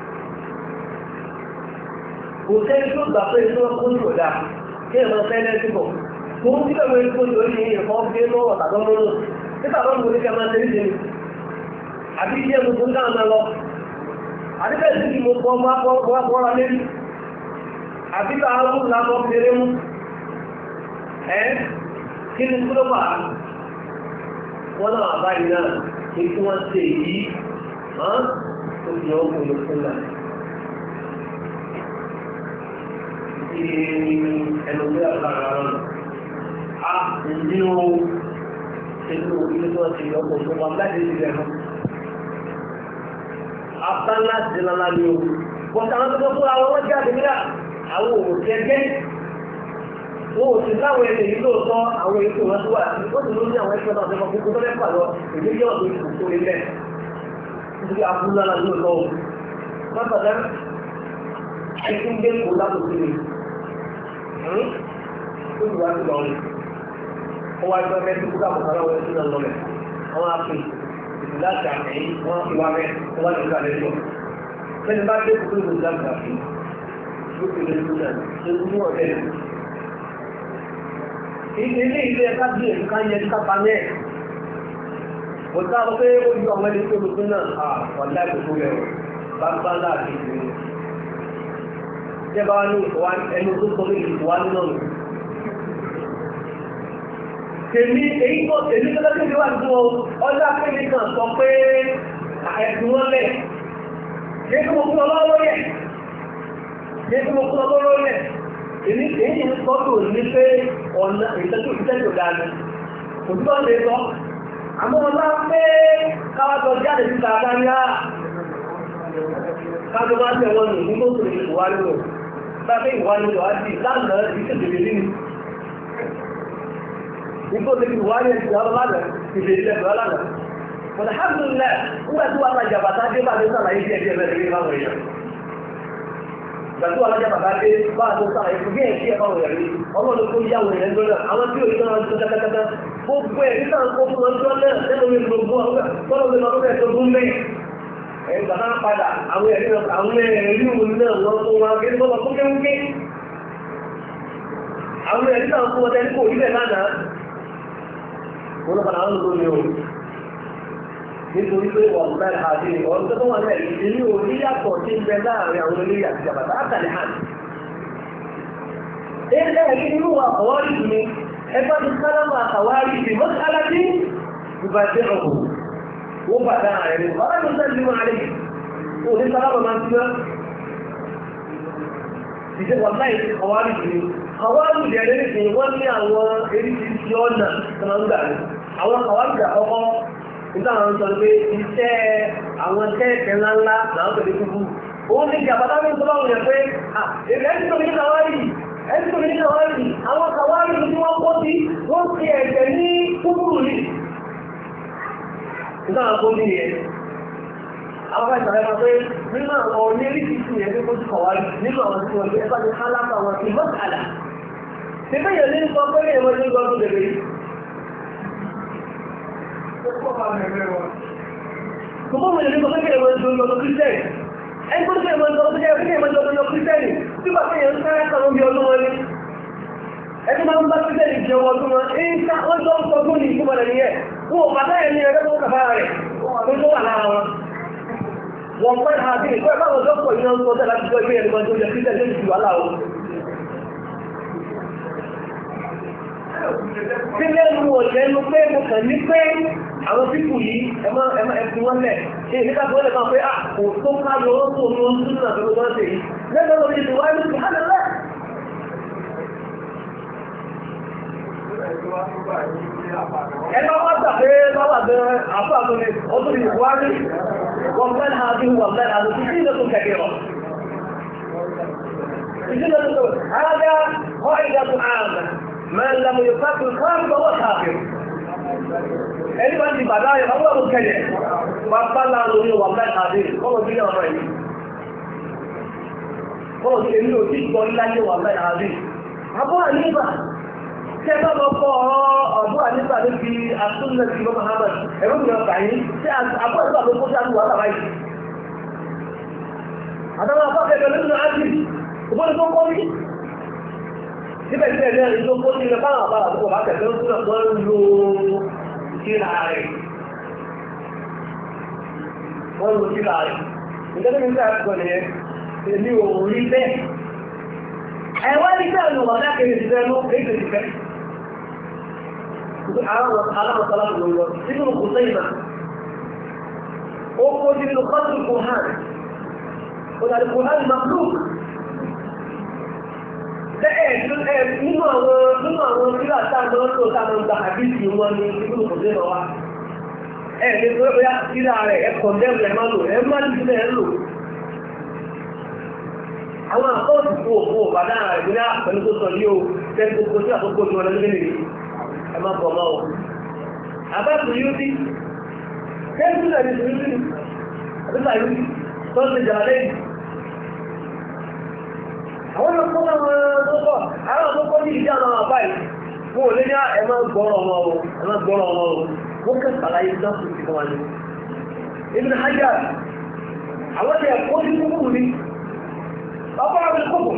kò sẹ́ni tó gbà pé inú ọkọ̀ ní ọ̀dà kí ẹ̀rọ fẹ́lẹ́ ti bọ̀ tó ń tí bẹ̀rẹ̀ tó ní orí ìrìnkọ́ gbé lọ́wọ́ tàbí ọmọ náà nígbà tó ń wọlé kí a máa tẹ́lẹ̀ tẹ́lẹ̀ àbí iṣẹ́ gbogbo ń dáhùn náà lọ àdébẹ̀ sí ti mo kọ́ wá kọ́ra lérí àbí bá àwọn ọmọ lábọ́ kéré mú ẹ́ kí ni kúrò bá wọ́n náà àbáyé náà kí kí wọ́n ṣe yìí hàn tó fi ọkọ̀ ìlú fún náà. Ti ẹnu bí àgbàrá rẹ̀ a ní o ṣèlú ilé tó ti ọkọ̀ tó wà láti ṣe rẹ̀ mọ́. Abá ńlá ti lọ́la ni o. Bọ̀dá àwọn tó fún àwọn ọlọ́jà àdìmíyà àwọn òòrùn ẹgbẹ́ wọn ò sì láwọn ẹni yìí lóòótọ́ àwọn èyí tó wọ́n tó wà sí ó sì ló ní àwọn ẹgbẹ́ náà tó kọ́kọ́ tó lẹ́pà lọ èyí jẹ́ ọ̀dọ́ ìlú tó lé lẹ̀ nítorí abúlára lóòótọ́ o wọ́n bàtà ẹtí ń gbé kó látòkè lè ó sì wá sí lọ rẹ̀ ó wá gbọ́ mẹ́tí kúkà mọ̀kànlá wọn sí náà lọ́lẹ̀ àwọn apè ìlú láti àmẹ́yìn wọ́n fi wá mẹ́ wọ́n wá ní ìgbà lẹ́jọ́ lẹ́ni bá dé kúkú ìlú láti àmẹ́yìn ló fi lè lù náà lè lù ọ̀tẹ̀ ilé ilé ẹ̀ká bí èsì ká yẹ ká pa mẹ́ẹ̀. Mo sá lọ pé ó yọ àwọn ẹni tó lùkún náà à wàlá ìgbòho rẹ̀ bá bá láàbí ìlú. Ṣé bá wá ní ìfọwá ẹni tó sọ pé ìfọwá nínú mi? tèmi èyí tó tèmi tó lọ́sẹ̀ mi wà nínú ọjọ́ akéde kan sọ pé ẹ̀sùn wọn lẹ̀ ṣé kí mo fún ọ lọ́wọ́ yẹ ṣé kí mo fún ọ lọ́wọ́ yẹ èmi èyí ń sọ́dọ̀ ní pé ọ̀nà ìtẹ́jú ìtẹ́jú dání òtítọ́ lè sọ àmọ́ ọlá pé káwájọ jáde síta káríá kájọ máa tẹ̀ wọ́n nù ní tó tòrò ìwà nínú bá fẹ́ ìwà nínú àti lánàá ìṣèjìlẹ̀ nínú nítorí ti wáyé ti ọ̀rọ̀ lánàá ìbèrè lẹ́gbẹ̀ẹ́ lánàá. Wọ́n alhamdulillah nígbà tí wọ́n alájà bàtà dé bá dé sàlàyé díẹ̀ díẹ̀ bẹ́ẹ̀ lórí báwọn èèyàn. Ìgbà tí wọ́n alájà bàtà dé bá tó sàlàyé fún díẹ̀ díẹ̀ báwọn èèyàn rí. Ọlọ́run kó yá àwọn èèyàn lọ́nà àwọn tí òye náà tó kẹ́kẹ́kẹ́. Gbogbo ẹ̀ nígbà kó fún wọn tó náà lẹ́nu mi gbogbo tọ́lọ́ mi lọ́dún ẹ̀ tó gún mẹ́. Ẹ̀yìn bàtà padà àwọn ẹ̀rí àwọn ẹ̀rí òun náà wọ́n tó wọn kí tó lọ fún kéwúké. Àwọn ẹ̀rí náà fún ọtẹ́ kò rí bẹ́ẹ̀ lánàá wọ́n lọ́pàá àwọn olómi o nítorí pé wọ́n bẹ́ẹ̀ àti ọ̀rọ̀ tó wà lẹ́yìn ìlú orí yàtọ̀ tí ń bẹ láàrin àwọn olóyè àti jàbàtà àtàlẹ̀ hàn. Ilé ẹ̀kí nínú àwárí mi, ẹgbẹ́ ti sálámà àwárí mi, mọ́ sálá tí ìbàjẹ́ ọ̀hún. Wọ́n bà dáa rẹ̀ ní ọ̀rọ̀ mi sẹ́ni máa lè. Wọ́n ní sálámà máa ti gbọ́. Ìṣe wà láì àwárí mi. Àwárí mi ẹ̀rẹ́ nìkan wọ́n ní àwọn eréṣiríṣi ọ̀nà tó máa ń gbà ní. Àwọn àwárí àkọ́kọ́ nígbà wọn sọ pé iṣẹ́ àwọn tẹ́ẹ̀kẹ́ ńláńlá làwọn tẹ̀lé kúkú. Òun ní ìjàmbá táwọn tó bá wùyàn pé èmi ẹni tó ní kàwárì ẹni tó ní kàwárì àwọn kàwárì tí wọ́n kó sí wọ́n ti ẹ̀jẹ̀ ní kúkúrú ní. Nígbà wọn kó ní yẹn. Àwọn bá ìsàlẹ̀ máa pé nínú àwọn oníríkì sí ẹgbẹ́ kó sí kàwárì nínú àwọn tí wọ́n gbé ẹgbẹ́ ní hálákà wọn ti mọ́sàlá. Ṣé bẹ́ẹ̀ yẹn ní sọ pé èèyàn ní gbọ́dọ̀ bèbè yìí? Gbogbo àwọn ènìyàn tó kéèrè wọn ìjọ ọdún kírísẹ́nì. Ẹni tó kéèrè wọn ìjọ ọdún ọdún kírísẹ́nì tí bá fẹ́ yẹn ń sáré kan lóbi ọdún wọn ni. Ẹni máa ń bá kírísẹ́nì jẹ ọdún wọn, èyí ká wọ́n jọ ń sọ fún ní ìtumọ̀ rẹ̀ nìyẹn. Wọ́n ò bàtà yẹn ní ẹgbẹ́ tó kàfà rẹ̀ tó tó wà lára wọn. Wọ́n pẹ́ ha bí ìpẹ́ báwọn dọ́pọ̀ yìí ń sọ tẹ́ láti jọ ìgbé ẹni wọn tó jẹ kírísẹ́nì tó ti wà láwọn. Tí lẹ́nu ọ̀lẹ́nu pé mo kàn ní pé àwọn pípù yìí ẹmọ́ ẹ̀fì wọ́n lẹ̀ ṣe ìníkà tó lẹ̀ máa pé àkò tó ká lọ ó tó lọ sí ìrìnà tó lọ sí yìí lẹ́gbẹ̀ẹ́ lórí ìdí wáyé lórí hàn lẹ́ ẹgbẹ́ wọ́n gbà pé lọ́wọ́ àgbẹ̀ àfọ́ àtúnni ọdún ìwárí wọ́n fẹ́ ha bí wọ́n fẹ́ ha lọ sí ìdílé tó kẹ̀kẹ́ rọ̀ ìdílé tó هذا قاعدة عامة من لم يفكر خارج فهو كافر ẹni bá ti bàdá rẹ̀ ọwọ́ ọ̀rọ̀ kẹlẹ̀ pápá láàrín orí wà mẹ́ta àdé kọ́wọ́ bí ọmọ yìí kọ́wọ́ bí èmi ò tí gbọ́ láyé wà mẹ́ta àdé àbọ́ àníbà tẹ́ bá lọ kọ́ ọ̀rọ̀ àbọ́ àníbà ní fi àtúnlẹ̀ sí bọ́mọ̀ hamad ẹ̀rọ mi ọ̀gá yìí tí àbọ́ àníbà ló kó sáà wà tàbá yìí àtàwọn àbọ́ kẹ̀kẹ́ nínú àti ìbọn tó kọ́ ní síbẹ̀ síbẹ̀ ní ẹni tó kó ní ilẹ̀ báwọn àbá àbúkọ̀ bá kẹ̀kẹ́ ń túnà tó ń lo síra rẹ̀ wọ́n lo síra rẹ̀ ìjọba ní síra ẹ̀kọ́ ni èmi ò rí bẹ́ẹ̀ ẹ̀wọ́n ní sẹ́ẹ̀ ló wà lákèrè ti fẹ́ ló kéèké ti fẹ́ àwọn alámọ̀sálá ló lọ sínú kò sẹ́yìn náà ó kó sínú kọ́tù kò hàn ó dàbí kò hàn maklúk nínú àwọn nínú àwọn sílá táàmù tó táàmù gba àbíkì wọn ní ibùdó kò dé lọ wá ẹ ní pé bóyá sílá rẹ ẹ kọ̀ dẹ́rù ẹ má lò ẹ má ní sílẹ̀ ẹ lò àwọn àkọọ́tù fún òfin òbàdàn rẹ bí náà pẹ̀lú tó sọ yìí o tẹ́lẹ̀ gbogbo sí àkókò tí wọn lọ nílé nìyí ẹ má bọ̀ mọ́ o àbáṣe yóò dí tẹ́lẹ̀ sílẹ̀ ní sùúrù ní àbíṣà yóò dí tó ń ṣe jà lẹ́yìn àwọn ọmọ ọmọ ọmọ àwọn ọmọ ní ìdí àwọn àbá yìí wọ́n lé ní ẹmọ gbọ́rọ̀ ọmọ o ẹmọ gbọ́rọ̀ ọmọ o wọ́n kẹ́ sàlàyé dákùn sí fún wa ní Ibn Hajar àwọn tẹ̀ kó ní kúkú ní ọkọ̀ àwọn kúkú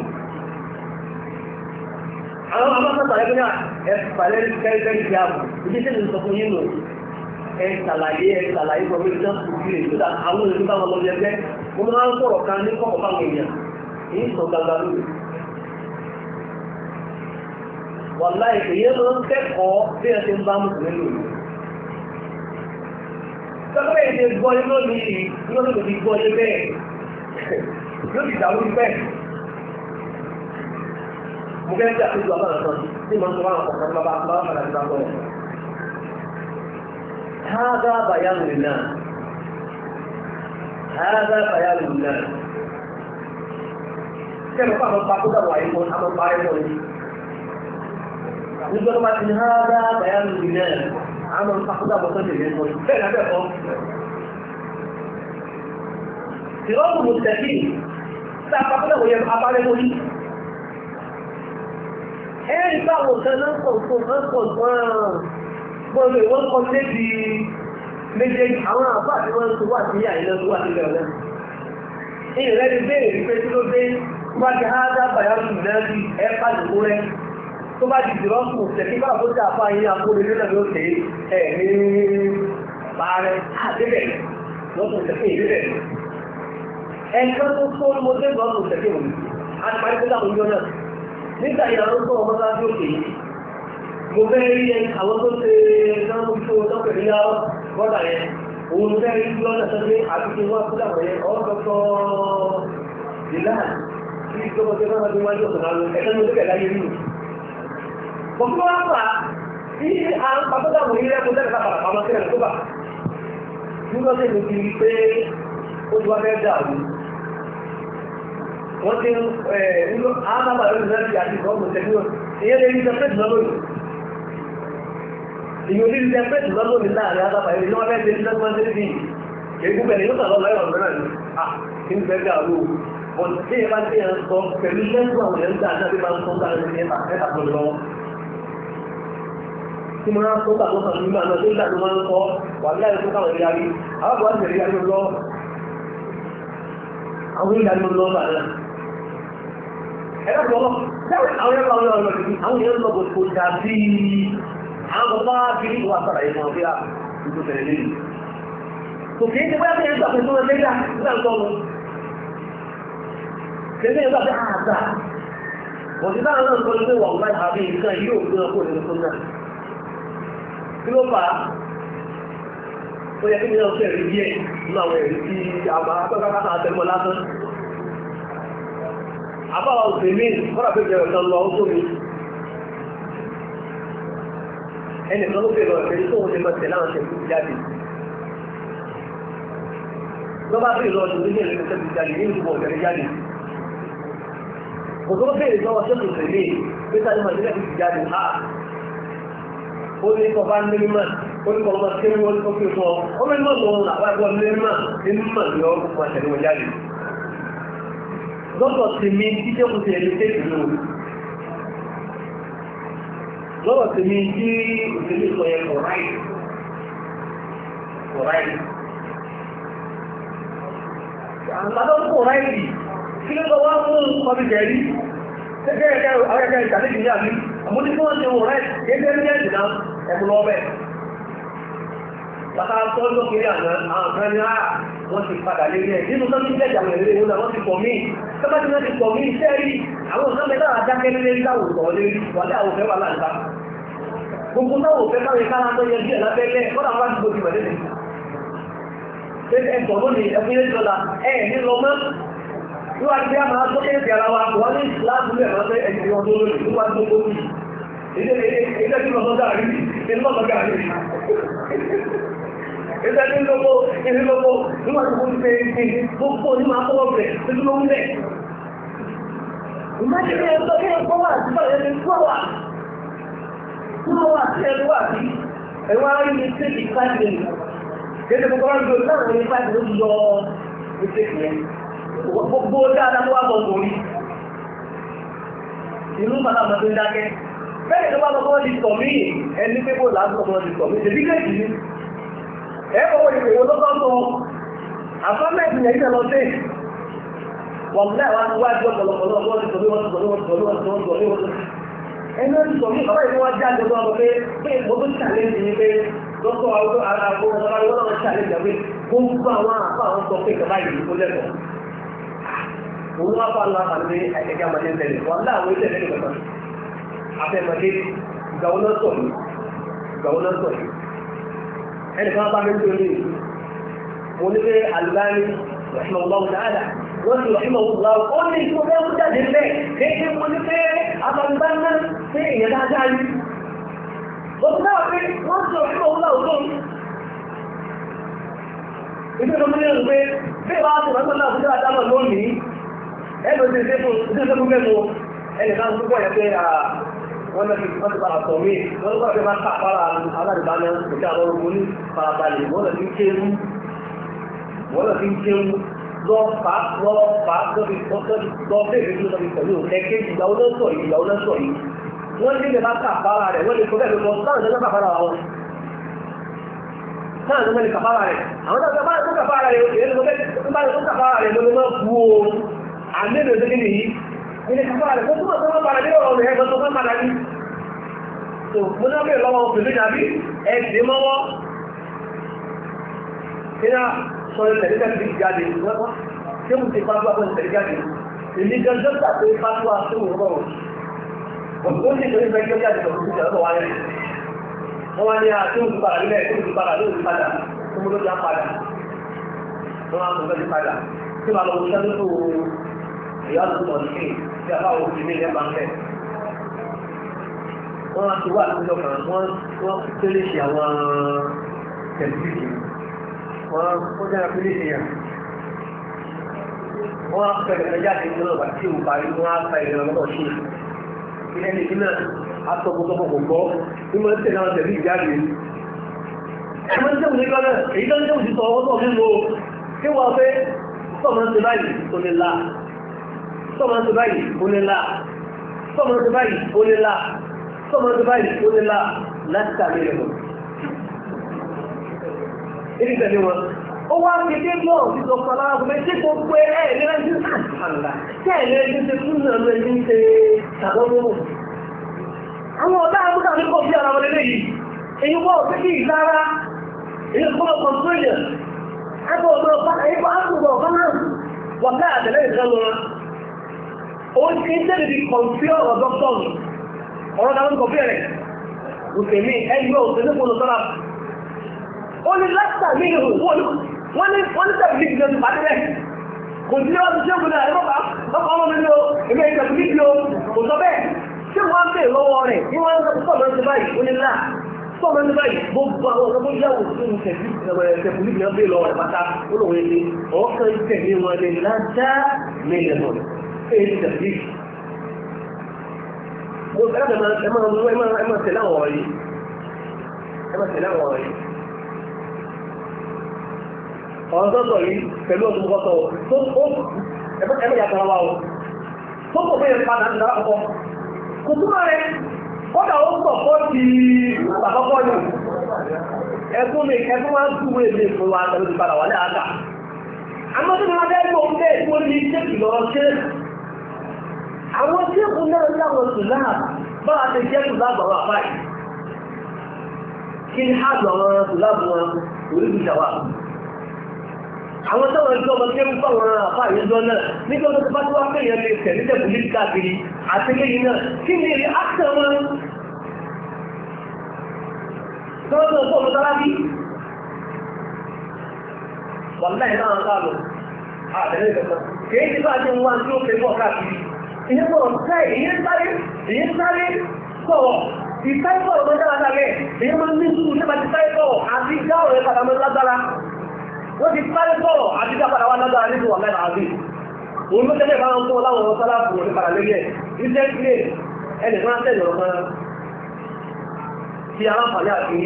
àwọn ọmọ sàlàyé fún yà ẹ pàlẹ́ kẹ́rẹ́kẹ́rẹ́ ìdí àbò ìdí sẹ́ni sọ fún yín lò ẹ sàlàyé ẹ sàlàyé fún mi dákùn sí rẹ̀ tó àwọn ènìyàn bá wọn lọ jẹ wọ́n máa ń sọ̀rọ̀ kan ní kọ́kọ́ fáwọn èèyàn èyí sọ gbangba lórí wàlá èyí ló ń kẹ́kọ̀ọ́ bí ẹ ti ń bá mùsùlùmí lò ní. sọ́kọ́ èyí ti gbọ́ yín lónìí yóò lè fi gbọ́ yín bẹ́ẹ̀ yóò ti dàrú bẹ́ẹ̀. mo fẹ́ jà pẹ̀lú àbára kan tí mo ń sọ wọn àkọ́kọ́ bá bá bá padà sí bábọ̀ yẹn. هذا بيان لله هذا بيان لله كما قال الباقودة وعيكون أما الباقودة nígbà tó bá ti ní hádá bàyánù ìlẹ̀ àmọ́ ìpàkúdà bọ̀ sọ́jọ́ ìlẹ̀ mọ́ bẹ́ẹ̀ náà bẹ́ẹ̀ kọ́. Ìrọ́pù mo tẹ̀sí tá a pàkúdà wòye abálẹ́ lórí. Ẹ̀rí báwo kan náà pọ̀ tó náà pọ̀ gan-an. Gbọ́dọ̀ ìwọ́n kọ́ lébi méjèèjì àwọn àbá àti wọ́n tó wà sí àyè náà tó wà sílẹ̀ ọ̀lẹ́. Ìrẹ́ ti béèrè pé tí ló dé wá ti hádá bàyánù ìlẹ̀ ẹ̀ pàdé rẹ̀ tó bá jìdì rọ́pù tẹ̀kí bá àbójà àpá yín àkóre nílẹ̀ ló tẹ̀ ẹ̀ ní bàárẹ̀ àdébẹ̀ lọ́pù tẹ̀kí ìdébẹ̀. ẹ̀kan tó tó mo dé rọ́pù tẹ̀kí òní àti parí tó dàbò yọ náà nígbà ìyàwó tó ọmọ bá tó kéyìí mo fẹ́ rí ẹ àwọn tó ṣe náà tó tọ́pẹ̀ ní yá bọ́dà yẹn òun fẹ́ rí lọ́nà tó dé àti kí wọ́n kó dàbò yẹn ọ́ dọ́tọ́ ìlànà tí ìjọba tó náà ti wájú ọ̀sán àwọn ẹ̀ka ní ojú ẹ̀dá yẹn nínú Bọ̀kú wá fà tí a ń pàtàkì àwọn ilé ẹ̀kọ́ tẹ́lẹ̀ kápàdà pàmọ́ sí ẹ̀rọ tó bà. Nígbà tí mo ti rí pé ó ti wá fẹ́ dà wù. Wọ́n ti ń nílò àmàbà lórí náà ti àti ìkọ́ tẹ̀lé wọn. Ìyẹn lè rí sẹ́pẹ̀tì lọ́wọ́ yìí. Ìyẹn lè rí sẹ́pẹ̀tì lọ́wọ́ mi láàrin àtàbà yìí ní wọ́n fẹ́ tẹ̀lé lọ́wọ́ tẹ̀lé bí. Èyí bẹ̀rẹ̀ yóò tàbí ọ̀rọ̀ mìíràn ni. À kí n fẹ́ dà wù. Wọ́n ti yẹ bá ti yẹn sọ pẹ̀lú lẹ́gbọ̀n àwọn yẹn ń dà náà bí máa ń sọ tí mo rán sọ́kà tó sàn nígbà náà tó ń dàgbà máa ń kọ́ wà ní àyè tó káwọn ìrìn àrí àwọn àwọn ìrìn àrí lọ àwọn ìrìn àrí lọ bà náà ẹ̀rọ pọ̀ àwọn ẹ̀rọ àwọn ọ̀rọ̀ ìdí àwọn èèyàn lọ kò dàbí àwọn bàbá kiri ìwà sára yìí wọn bí a ìlú tẹ̀lé lẹ́yìn kò kí ní ti bóyá kí ẹ̀rọ àpẹẹrẹ tó wọn lẹ́yìn nígbà tó wọn kí ẹ̀rọ àpẹẹrẹ àgbà wọ́n ti dáhùn náà sọ pé wọ́n máa àbí nǹkan yóò gbé ọkọ̀ nínú tó náà kí ló fà á ó yẹ kí ní ọ̀sẹ̀ rí díẹ̀ nínú àwọn ẹ̀rí tí àmà akọ́kọ́ náà tẹ̀mọ́ lásán àbáwá òsè mí kọ́nà pé jẹ́ ọ̀sán lọ ó mi ẹnì kan ló fẹ́ lọ ẹ̀rí tó ń ṣe mọ̀tẹ̀ láwọn ṣe kú jáde lọ́ba bí ìlú ọdún nílé ìlú ṣe kú jáde ní ìlú ọ̀gẹ̀rẹ̀ jáde kò tó bẹ̀rẹ̀ lọ́wọ́ ṣe kò tẹ̀lé pé sáré máa nílẹ̀ ìlú jáde ha ó ní kọ́ bá ní mímọ̀ ó ní kọ́ ọmọ tí wọ́n tó fi fọ́ ọ mẹ́rin mọ̀ lọ́wọ́ àwọn ẹgbẹ́ ní mímọ̀ ní mímọ̀ ní ọ́ fún àtẹ̀lé wọn jáde. lọ́dọ̀ sí mi tí jẹ́ kò tẹ̀lé tẹ̀lé lò lọ́dọ̀ sí mi tí òṣèlú sọ yẹn kọ̀ ráì kọ̀ ráì. àgbàdo kọ̀ ráì kí ló lọ wá mú ọbí jẹ̀rí gẹ́gẹ́ ẹ̀kẹ́ àwọn ẹ̀kẹ́ ìtàlẹ́jì ní àmì àmúdí fún ọ̀sẹ̀ wọ̀ rẹ̀ gẹ́gẹ́ ní ẹ̀jì náà ẹ̀kùn lọ bẹ̀. bàtà tọ́jú kiri àná àwọn kan ní àà wọ́n ti padà lé ẹ̀ nínú tó ti jẹ́jà àwọn èrè wọn wọ́n ti pọ̀ mí sọ́kà tí wọ́n ti pọ̀ mí iṣẹ́ rí àwọn kan mẹ́ta àdákẹ́ lé rí láwùjọ sọ̀ lé rí wà láwọn òfẹ́ wà láǹta. gbogbo táwọn òfẹ́ káwọn ìkára tó yẹ díẹ̀ lábẹ́lẹ̀ kọ́dà wọn láti gbòdì wẹ̀lẹ́ ẹ̀sọ̀ lónìí ẹ̀fúnyẹ́ sọ́la ẹ̀ ní lọ mọ́ níwá tí a máa tó kéèkì ara wa wọ́n ní láti lè máa fẹ́ ẹ̀jì wọn tó lórí níwá tó kó ní ilé tí lọ́sọ́ dáa rí ní lọ́sọ́ dáa rí ilé tí lọ́pọ̀ ilé lọ́pọ̀ níwá tó kó ní pé gbogbo ní máa kọ́ bẹ̀ títí ló ń bẹ̀. ìmájìlẹ̀ ẹ̀sọ́ kí ẹ kọ́ wà sí bàrẹ̀ ẹni tó wà tó wà sí ẹni wà sí ẹ̀wọ̀n arí ní tẹ́lì fáìlì kéde gbogbo wọn gbé láwọn ní fáìlì ló yọ ìṣèkì yẹn gbogbo dáadáa tó wá bọ̀ borí inú padà mọ̀ tó ń dákẹ́ bẹ́ẹ̀ tó bá lọ́kọ́ di sọ mí ẹni pé kó láti lọ́kọ́ di sọ mí ṣe bí kéèkì ní ẹ kọ́kọ́ di pèwọ́ lọ́kọ́ sọ àfọ́mẹ́tì yẹn ìṣẹ́ lọ sí wọ́n mú àwọn wájú ọ̀pọ̀lọpọ̀ lọ́wọ́ ti sọ bí wọ́n ti sọ bí wọ́n ti sọ bí wọ́n ti sọ bí wọ́n ti sọ ẹni ó ti sọ mí bàbá yìí wọ́n jáde lọ́wọ́ pé pé mo tó ṣàlẹ́jì ni pé lọ́kọ̀ àwọn àwọn ọ̀sán lọ́wọ́ ṣàlẹ́jì pé gbogbo àwọn àpá àwọn sọ pé kàbá yìí kó lẹ́kọ̀ọ́ òun wá fà lọ àpàdé ẹgbẹ́ àmàdé tẹ̀lé wọ́n láwọn ilé ẹ̀lẹ́ kẹta afẹ́mọdé ìgbàwó náà sọ̀ yìí ìgbàwó náà sọ̀ yìí ẹnì kan bá mi ń tóri mo ní pé alùbáni rẹ̀ṣin ọlọ́run dáadáa wọ́n ti rọ̀ṣin ọlọ́run láwọ́ ó ní ìṣó bẹ́ẹ̀ kú jáde bẹ́ẹ̀ kéèké mo ní pé abàmìbá náà pé èèyàn dáadáa rí ó ti dáwọ́ pé wọ́n ti rọ̀ṣin ọlọ́run láwọ́ tó ìdí ìdọ́mọ́ ní ọ̀rùn pé bí wàá ti rọ̀ṣin ọlọ́run tó dáadáa lónìí ẹnu ti ṣe fún ìdí ìṣẹ́fún mẹ́mu ẹnì kan tó pọ̀ yẹ pé wọ́n lọ sí wọ́n ti padà sọ̀ mí wọ́n lọ́kọ́ fi máa kàfàrà aládìbáná ìjà àwọn orúkọ ní farabalẹ̀ wọ́n lọ sí kéwú wọ́n lọ sí kéwú lọ fà lọ fà lọ́bi lọ bẹ́ẹ̀ bí lọ́bi pẹ̀lú ẹ̀kẹ́ ìgbà wọn sọ yìí ìgbà wọn sọ yìí wọ́n ní lè máa kàfàrà rẹ̀ wọ́n lè fọ́ bẹ́ẹ̀ lọ sáà ní kàfàrà wọn sáà ní wọ́n lè kàfàrà rẹ̀ àwọn tó bá tó kàfàrà rẹ̀ èyí ló bá tó kàfàrà rẹ̀ ló máa bu o àmì ìrìn òṣèlú yìí ilé kàfàrà rẹ̀ fún túnmọ̀ tó máa padà ní ọ̀rọ̀ rẹ̀ ẹgbẹ́ tó máa padà ní tó mo náà bèèrè lọ́wọ́ obìnrin nàbí ẹ̀sìn mọ́wọ́ kí náà sọ ìtẹ̀lẹ́tẹ̀ ti jáde wọ́n tí mo ti pàtó àwọn ìtẹ̀lẹ́ jáde èmi gangan tàbí pàtó àti òwúrọ̀ òtún ní ìtẹ̀lẹ́ ìfẹ́ jẹ́ jáde lọ́wọ́ ìtẹ̀lẹ́ lọ́wọ́ wáyé wọ́n wá ní àti òkú padà nílẹ̀ tó ti padà lóòrùn padà tó mo lóòrùn padà wọ́n wá tó fẹ́ padà tí màá lọ wọ́n sẹ́lẹ̀ tó ìyá lọ́wọ́ ní tí a bá wọ́n fi ní ilẹ̀ máa ń bẹ̀ wọ́n á ti wá àtúntò kan wọ́n wọ́n tẹ́lẹ̀ ṣe àwọn tẹ̀lifíṣì wọ́n ó dára pé léṣe yàn wọ́n á pẹ̀lẹ̀ pẹ̀lẹ̀ jáde nínú ọ̀bà tí ò parí wọ́n á pa ìrìn ọlọ́dọ̀ ṣe ilé ní ìdí náà atọ́gbọ́tọ́gbọ́ kò gbọ́ ní mo ń tẹ̀lé àwọn tẹ̀lé ìjáde ẹ̀mọ́ ń tẹ̀wọ̀n nígbà náà èyí tó ń tẹ̀wọ̀n ti sọ ọwọ́ nínú o kí wọ́n fẹ́ sọ́mọ́ ń ṣe báyìí tó lè la sọ́mọ́ ń ṣe báyìí ó lè la sọ́mọ́ ń ṣe báyìí ó lè la sọ́mọ́ ń ṣe báyìí ó lè la láti tàbí rẹ̀ mọ́ ìdí tẹ̀lé wọn ó wá fi dé bọ́ òfin sọ fún aláwọ̀ fún mi tí kò pé ẹ̀ ní ẹni tí àlà tí ẹ̀ ní ẹni tí fún náà ló ẹni ṣe ṣàdọ́gbọ́n. àwọn ọ̀dá àmúta ní kò sí ara wọn lélẹ́ yìí èyí wọ́n òfin kí ìlara èyí kọ́ ọkọ̀ sóyè ẹgbẹ́ ọ̀dọ́ ọ̀pá èyí kọ́ àkùnbọ̀ ọ̀pá náà wà ká àtẹ̀lẹ́ ìfẹ́ lọ ó ti ń tẹ́lẹ̀ di kọ̀ǹfí ọ̀rọ̀ dọ́kítọ̀nù ọ̀rọ̀ dáwọn kọ̀ǹfí rẹ̀ òkèmí ẹgbẹ́ òṣèlú kò lọ sọ́ra ó ní látà ní ìhù wọ́n ní wọ́n ní tẹ̀bí ní ìjọ ìpàdé rẹ̀ kò sí ọ́n tí ó gbọ́dọ̀ ẹ̀rọ bá ọkọ̀ ọmọ mi ní o èmi ẹ̀jẹ̀ tẹ̀bí ní o kò sọ bẹ́ẹ̀ tí wọ́n ń bèèrè lọ́wọ́ rẹ̀ ní wọ́n ń sọ pọ̀ lọ́sẹ̀ báyìí ó ní là pọ̀ lọ́sẹ̀ báyìí gbogbo àwọn ọ̀sán tó yàwó sínú tẹ̀bí tẹ̀bí ní ìjọ bèèrè lọ́wọ́ rẹ̀ pátá ó lòun ẹni ọ̀ọ́kan tẹ̀lé wọn lè lájá mílíọ̀nù èyí tẹ̀bí mo fẹ́ràn ẹ máa tẹ̀lé àwọn ọ̀rọ̀ yìí ẹ máa tẹ̀lé àwọn ọ̀rọ̀ yìí ọ̀rọ̀ tọ́tọ̀ yìí pẹ̀lú ọdún kọ́tọ̀ tó ó ẹgbẹ́ yàtọ̀ wa o tó kò fẹ́ yẹn padà ń dára kọ́ kò túmọ̀ rẹ̀ kọ́dà ó pọ̀ kọ́ ti àkọ́kọ́ ni ẹkún mi ẹkún máa ń túwé mi fún wa tẹ̀lé ti padà wà ní àgbà àmọ́ tí wọ́n fẹ́ gbọ́ pé tí wọ́n ní iṣẹ́ kìlọ̀ ṣe àwọn tí èkó náà ní àwọn sùlá bá a ti jẹ́ sùlá gbọ̀rọ̀ àbáyé kí ni á gbọ̀rọ̀ sùlá bù wọn orí ìjàwá àwọn tó wọn jọmọ tí ó ń fáwọn àfá àyẹjọ náà nígbà tó bá tó wá pé èèyàn lè tẹ̀lé tẹ̀lé ní káàkiri àti lẹ́yìn náà kí ni èrè áṣẹ wọn tó wọn tó ń fọwọ́ sára bí wà láì náà káàlù àtẹ̀lé ìgbẹ̀sán kìí ti bá ti ń wá tí ó fẹ́ bọ̀ káàkiri ìyẹn bọ̀ sáì ìyẹn sáré ìyẹn sáré sọ̀rọ̀ ìsáìkọ̀ ọ̀rọ̀ dáadáa rẹ̀ ìyẹn máa ń ní sùúrù nípa ti sáìkọ̀ àti ìjà ọ̀rẹ́ padà mọ́ lágbára wọ́n ti sáré sọ̀rọ̀ àti dápadà wá lágbára nínú wà mẹ́rin àbí òun ló tẹ́lẹ̀ bá ń kọ́ láwọn ọ̀rọ̀ sálá fún òní padà lórí ẹ̀ iṣẹ́ ilé ẹnì kan tẹ̀lé ọ̀rọ̀ kan ti aláǹfààní àti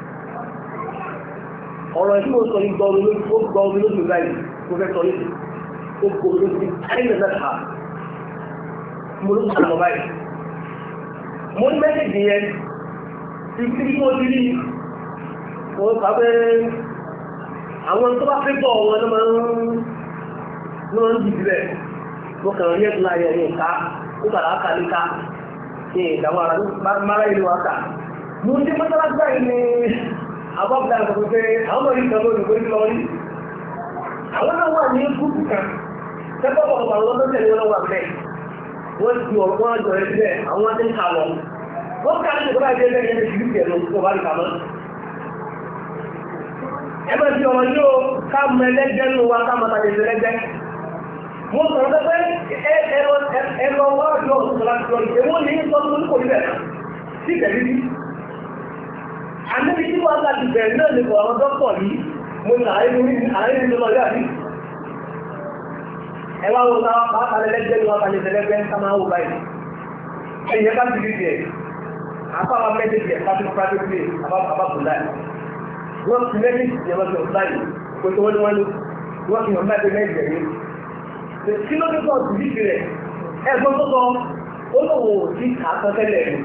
ọ̀rọ̀ ẹ̀ tí mo sọ ní gbọ́ omi lójú báyìí mo fẹ́ sọ yìí ó gbọ́ omi lójú ẹ̀yìn mẹ́ta mo ló sọ báyìí mo ní mẹ́sẹ̀jì yẹn ìfi tí mo ti rí mo kà pé àwọn tó bá fẹ́ bọ̀ wọn ló máa ń ló máa ń dìbì bẹ́ẹ̀ mo kàn rí ẹ̀dùn láyé ní ìka ó kàrà áka níka ní ìdààmú ara mára ìlú wa kà mo ń dé mọ́tàlásí báyìí ní abọ́bùdá àgbàgbọ́ pé àwọn ọmọ yìí kan ló lùgbé lọ rí àwọn náà wà ní gúúpù kan tẹ́kọ̀ bọ̀ ọ̀pọ̀ àwọn ọlọ́dún tẹ̀lé wọn wà bẹ́ẹ̀ wọ́n ti ọ̀rọ̀ wọn àjọ ẹ̀ sílẹ̀ àwọn wọn ti ń kà lọ wọ́n ká ní ìjọba ìdílé lẹ́yìn ẹni ìlú ìjẹ̀lú tó bá rí kàmọ́. ẹ máa fi ọ̀rọ̀ yóò ká mọ ẹlẹ́gbẹ́ nù wa ká máa tàbí ẹlẹ́gbẹ́. mo sọ̀rọ̀ pé ẹ̀rọ wá yọ ọ̀sán láti lọ ìṣèwọ́ ní sọ́dún kò níbẹ̀ sí ìtẹ̀lé bí. àmì tí wọ́n láti bẹ̀rẹ̀ náà ní ọ̀rọ̀ dọ́pọ̀ yìí mo ní àárín nínú ọjọ́ àbí. ẹ wá wo ká wá kalẹ̀ lẹ́gbẹ́ ni wọ́n kalẹ̀ lẹ́gbẹ́ ká máa wò báyìí. ẹ̀yẹ ká ti rí tiẹ̀ àbáwá mẹ́tẹ̀ẹ̀tì ẹ̀ pàtó pàtó pé àbábùlá ẹ̀ wọ́n ti mẹ́tẹ̀ẹ̀tì ẹ̀ wọ́n ti ọ̀sá yìí kó tó wọ́n ní wọ́n ní wọ́n fi hàn mẹ́tẹ̀ẹ̀ mẹ́tẹ̀ẹ̀ yìí kí ló dé sọ̀tù níbi rẹ̀ ẹ̀gbọ́n tó sọ ó lòwò sí àtọ́tẹ́lẹ̀ rẹ̀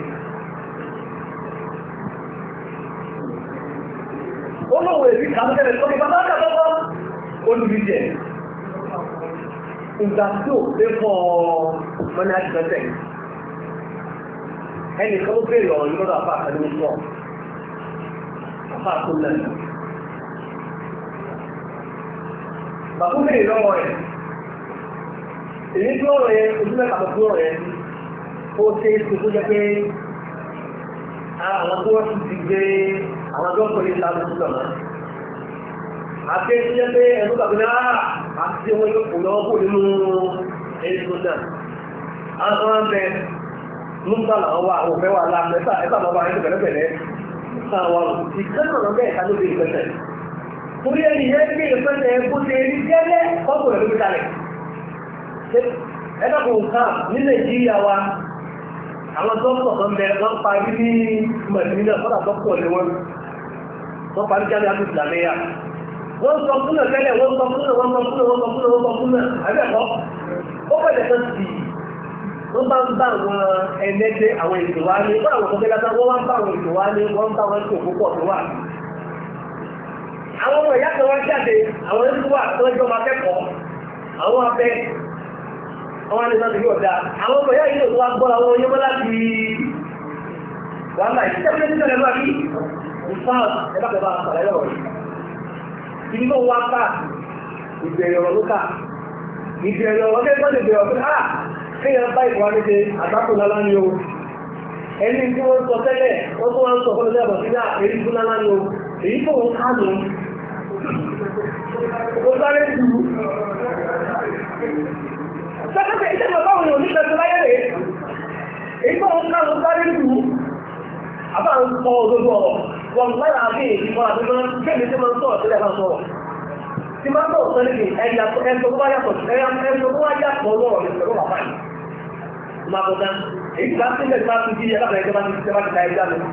ó lòwò èsì àtọ́tẹ́lẹ̀ tó ní bàbá àkàtọ́kọ́ olùdíjẹ̀ ìgbà tó lé fọ́ mọ́nà àtìmẹ́tẹ̀ ẹnì kan ló béèrè ọ̀rọ̀ yìí lọ́dọ̀ àfáà kan ní sọ àfáà tó lẹ́nu bàbá béèrè lọ́wọ́ rẹ̀ èyí tí ọ̀rọ̀ yẹn ojú mẹ́ta tó ọ̀rọ̀ yẹn ó ṣe é ṣe tó jẹ́ pé àwọn tó wọ́n ti gbé àwọn tó ń pè ní ìlànà tó lọ́nà àti tó jẹ́ pé ẹ̀rọ gbàgbé náà àti tí wọ́n yóò kó lọ́wọ́ kó nínú èyí tó náà àwọn tó wọ́n bẹ nígbà làwọn wà àwọn òfẹ́ wà láàmú ẹ̀fà ẹ̀fà máa bá ẹni pẹ̀lẹ́pẹ̀lẹ́ àwọn ìkẹ́nà náà bẹ́ẹ̀ ká ló dé ìpẹ́sẹ̀ torí ẹni yẹn gbé ìpẹ́sẹ̀ bó ṣe rí gẹ́lẹ́ kọ́kọ́ rẹ̀ ló fi kalẹ̀ ẹ̀dọ́kùn nǹkan ní nàìjíríà wa àwọn dọ́kítọ̀ tó ń bẹ wọ́n parí ní mẹ̀tìmínà fọ́nà dọ́kítọ̀ ni wọ́n wọ́n parí jáde àti ìsìlámẹ́yà wọ́n sọ fún náà tẹ́lẹ̀ wọ́n sọ fún náà wọ́n sọ fún náà wọ́n sọ fún náà wọ́n sọ fún náà àbẹ́ẹ̀kọ́ ó bẹ̀rẹ̀ kan sí wọ́n bá ń bá àwọn ẹlẹ́gbẹ́ àwọn ètò wa ní wọ́n àwọn ọ̀sẹ̀ lásán wọ́n wá ń bá àwọn ètò wa ní wọ́n ń bá wọn tó púpọ̀ tó wà. àwọn ọmọ ìyá kan wá jáde àwọn ẹni wà tó ẹjọ́ máa kẹ́kọ̀ọ́ àwọn abẹ́ àwọn àlejò àti yóò dáa àwọn ọmọ ìyá yìí ló wá gbọ́ àwọn oyé mọ́lá ti wàhálà ìṣẹ́ pé ní sẹ́lẹ̀ lọ́wọ́ yìí nǹkan ẹ̀bá kẹfà àṣàlẹ̀ lọ́wọ́ yìí ibi tó wá ká ìbẹ̀rẹ̀ ọ̀rọ̀ ló ká ìbẹ̀rẹ̀ ọ̀rọ̀ lẹ́gbọ́n lè bẹ̀rẹ̀ ọ̀rọ̀ ah kéèyàn bá ìwà ní ṣe àgbákò lálá ní o ẹni tí wọ́n sọ tẹ́lẹ̀ wọ́n tó wọ́n sọ fún ọjọ́ ìbọ̀ sí náà èyí fún lálá ní o èyí tó wọ́n ká nù ó sáré jù sẹ́kẹ́sẹ́ iṣẹ́ ìjọba òun ò ní ṣẹ́sẹ́ láyé rẹ̀ èyí tó wọ́n ká ló sáré jù àbá ń sọ òdodo ọ̀rọ̀ wọn lára àbí ìfọ̀ àdúgbò kéèmí tí wọ́n sọ̀rọ̀ sílẹ̀ máa sọ̀rọ̀ tí máa sọ̀rọ̀ sọ́lẹ̀ kì ẹ̀yà ẹ̀sọ́ tó bá yàtọ̀ ẹ̀sọ́ tó bá yàtọ̀ lọ́rọ̀ ní pẹ̀lú bàbá yìí máa bọ̀ dán èyí bá sílẹ̀ tí bá ti di ẹ̀lábẹ̀ ẹ̀jẹ̀ bá ti ti ta ẹja lọ.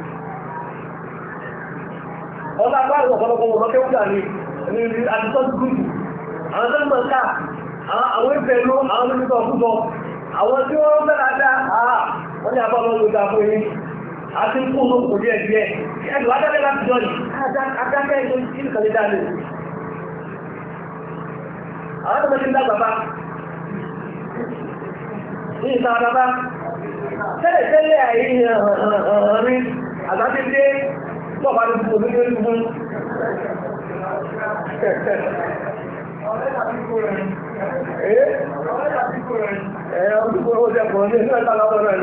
ọba bá wọ̀ ọ̀pọ̀lọpọ̀ wọn lọ́kẹ́ wúdà ní àtúntọ́ gúúsù àwọn tó ń mọ̀ ká àwọn ìfẹ́ ló àwọn tó ń sọ fún bọ àwọn tí wọ́n fẹ́ dáadáa wọ́n ní abọ́ lọ́wọ́ ìgbà fún yín àti kú ló kò díẹ̀ díẹ̀ ẹ̀dùn adájọ́ láti jọ yìí adájọ́ ẹ̀jọ́ ìkàlẹ̀ dáa àwọn ọmọ ti ń dàgbà bá ní ìta bàbá tẹ́lẹ̀ tẹ́lẹ̀ àyí rí àgbàtẹ́dé pọ̀pá ní gbogbo ní orí fún ẹ̀ẹ́ ọdúnkò ó jẹ́ pọ̀ ní ẹ̀sẹ̀ ẹ̀ta lọ́wọ́ rẹ̀ ni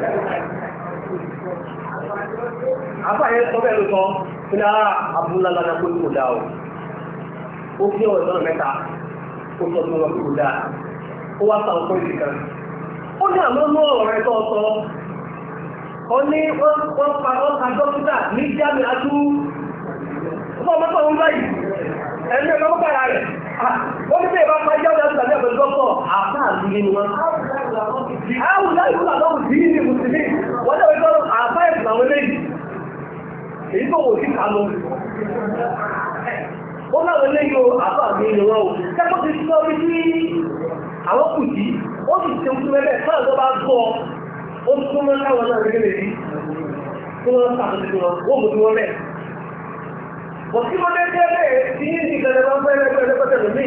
àfáàyẹ sọ bẹ́ẹ̀ ló sọ ní ara abúlálànà kó ní kò dá o ó kí ọ̀rọ̀ ìtọ́nà mẹ́ta ó sọ fún wọn kò dáa ó wá sàwọn fún ìdí kan ó ní àmọ́ mú ọ̀rọ̀ rẹ̀ tó sọ ó ní wọ́n pa wọ́n ka dókítà ní jáde atú fún ọmọ tó ń báyìí ẹni ẹ̀ka mọ́kà rà rẹ̀ ó ní bẹ́ẹ̀ bá pa jáde atú tàbí ẹ̀fẹ̀ dọ́kọ̀ àfá àdúgbò ni wọn. àwọn láì fún àlọ́wù sí ní mùsùlùmí wọ́n lè wọ́n tọ́lọ́ àfá ẹ̀sìn àwọn eléyìí èyí tó wò sí kàánú ó láwọn eléyìí o àbá mi ni wọn o kẹ́kọ̀ọ́ ti sọ bí tí àwọn kù sí ó sì ṣe fún ẹgbẹ́ fáwọn tó bá gbọ́ ó tún mọ́ káwọn náà gẹ́gẹ́ lè rí tí wọ́n sàkóso wọn ó mú tí wọ́n rẹ̀. bọ̀ tí wọ́n dé bẹ́ẹ̀ tí ní ní ìgbẹ́lẹ́ wọn fẹ́ rẹ́ pẹ́lẹ́ pẹ́lẹ́ lómi.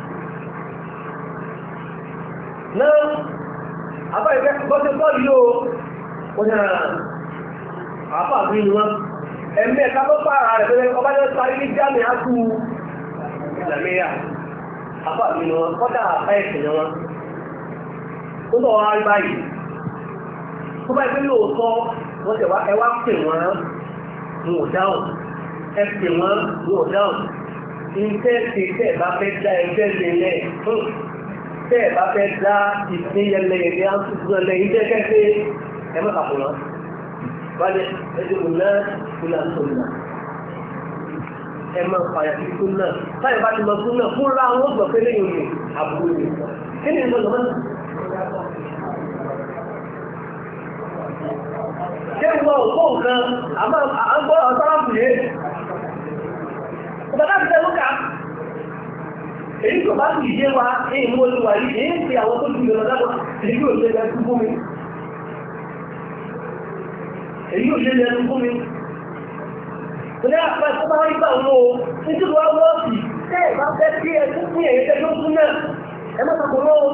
náà àbá ìfẹ́ bọ́sẹ̀ bọ́ọ̀lù yóò wọ́n yà àbá mi ni wọ́n ẹ̀mí ẹ̀ka tó pààrà rẹ̀ pẹ́lẹ́ ọba yóò parí ní jáde á kú ìlàmẹ́yà àbá mi ni wọn kọ́dà àbá ẹ̀sìn ni wọn ó bọ̀ wá rí báyìí tó bá ìpín lóòótọ́ wọ́n tẹ̀ wá ẹ wá pè wọ́n wọn ò dáhùn ẹ pè wọ́n wọn ò dáhùn iṣẹ́ ti tẹ́ ẹ̀ bá fẹ́ dá ẹgbẹ́ lélẹ̀ tẹ́ ẹ̀ bá fẹ́ dá ìpínyẹlẹ ìrìn àtúntúnlẹ̀ iṣẹ́ kẹ́kẹ́ ẹ má kàpọ̀ lọ. Báyọ̀ ẹjọ́ kò náà kò náà tó nà. Ẹ máa fàyà sí tó náà. Táyọ̀ bá ti lọ tó náà fúnra wọn gbọ̀ pé lẹ́yìn òye àbúrò rẹ̀. Kí ni ìgbà lọ́wọ́ náà? Ṣé ìwọ òkú nǹkan àmọ́ àgbọ̀ ọ̀sáráàbù yé? Bàbá ti tẹ́lú ká. Èyí kò bá sì yé wa, èyí mú olúwa yìí, èyí ń fi àwọn tó ju ìrọ̀lá dábọ̀, èyí yóò ṣe ẹnu fún mi. Èyí yóò ṣe ẹnu fún mi. Kò ní àpá tó bá rí gbà wọ́n o, nítorí wọ́n wọ́n sì, tẹ́ ẹ̀ bá fẹ́ kí ẹ tún fún èyí tẹ́ ló fún náà, ẹ má sàkó lọ́wọ́.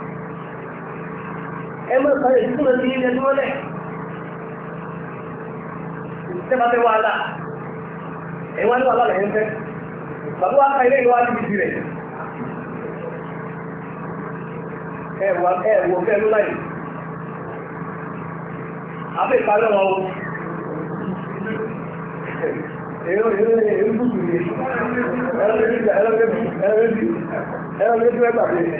Ẹ má sàkó èyí tó lọ sí ilẹ̀ tó wọlé. Tẹ́ bá fẹ́ wàhálà, ẹ̀wọ́n ní wàhálà lẹ́yìn fẹ́ bàbá wa ka ilé ìwà níbi tirẹ̀ ẹ̀wọ̀ ẹ̀wọ̀ fẹ́ ló láyé abẹ́ ìparí wọn o èrò èrò èrò dùkù ni ẹ̀rọ lè bí ẹ̀rọ lè bí ẹ̀rọ lè bí ẹ̀rọ lè bí ẹgbà bí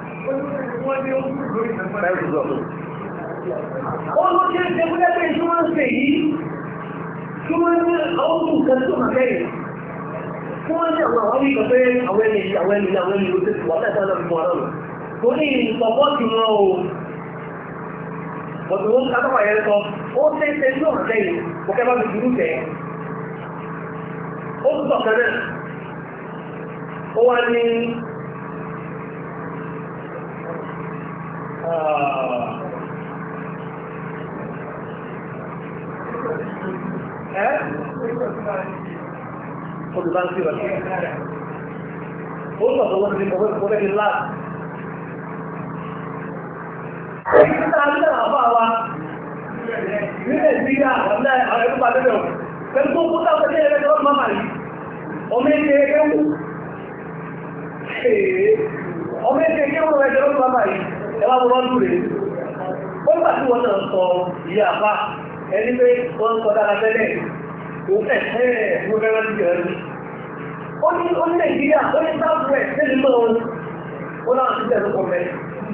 ó ló ṣe ṣe fún ẹgbẹ́ tí wọ́n ń ṣe yìí tí wọ́n ní àwọn òkú kan tó máa kẹ́yìn tí wọ́n ní àwọn àwọn ìgbà pé àwọn ẹni àwọn ẹni àwọn ẹni ló tẹ̀sí wọ́n tẹ̀sí ọ̀nà fún wọn lọ́nà tó ní ìsọ̀pọ̀ tí wọ́n o bọ̀dù wọn ká tọ́pọ̀ yẹn sọ ó ṣe é ṣe tí ó hàn sẹ́yìn kò kẹ́ bá mi dúró tẹ̀ ó tún sọ̀kan náà ó wá ní ẹ́ olùbá ń kíra ó sọ̀tọ̀ wọ́n ti kọ̀wé kọ̀wé ní láti èyí tí a ní àbá wa ní nàìjíríà ọ̀nà àwọn ẹ̀rọ pàdé rẹ̀ pẹ̀lú tó kúta ọ̀sẹ̀ ní ẹ̀rẹ́ ọ̀rọ̀ máa yìí ọmọ ẹ̀kẹ́ ẹ̀kẹ́ wù ọmọ ẹ̀kẹ́ ẹ̀kẹ́ wù ẹ̀rẹ́ ọ̀rọ̀ máa yìí ẹwà wọ́n lọ́dún rẹ̀ ó gbà tí wọ́n náà sọ ìyá àbá ẹni pé wọ́n sọ dára tẹ́lẹ̀ ó ní ó ní nàìjíríà ó ní south west ní ìlú ọ̀hún ó náà ti tẹ̀lé ọkọ̀ mẹ́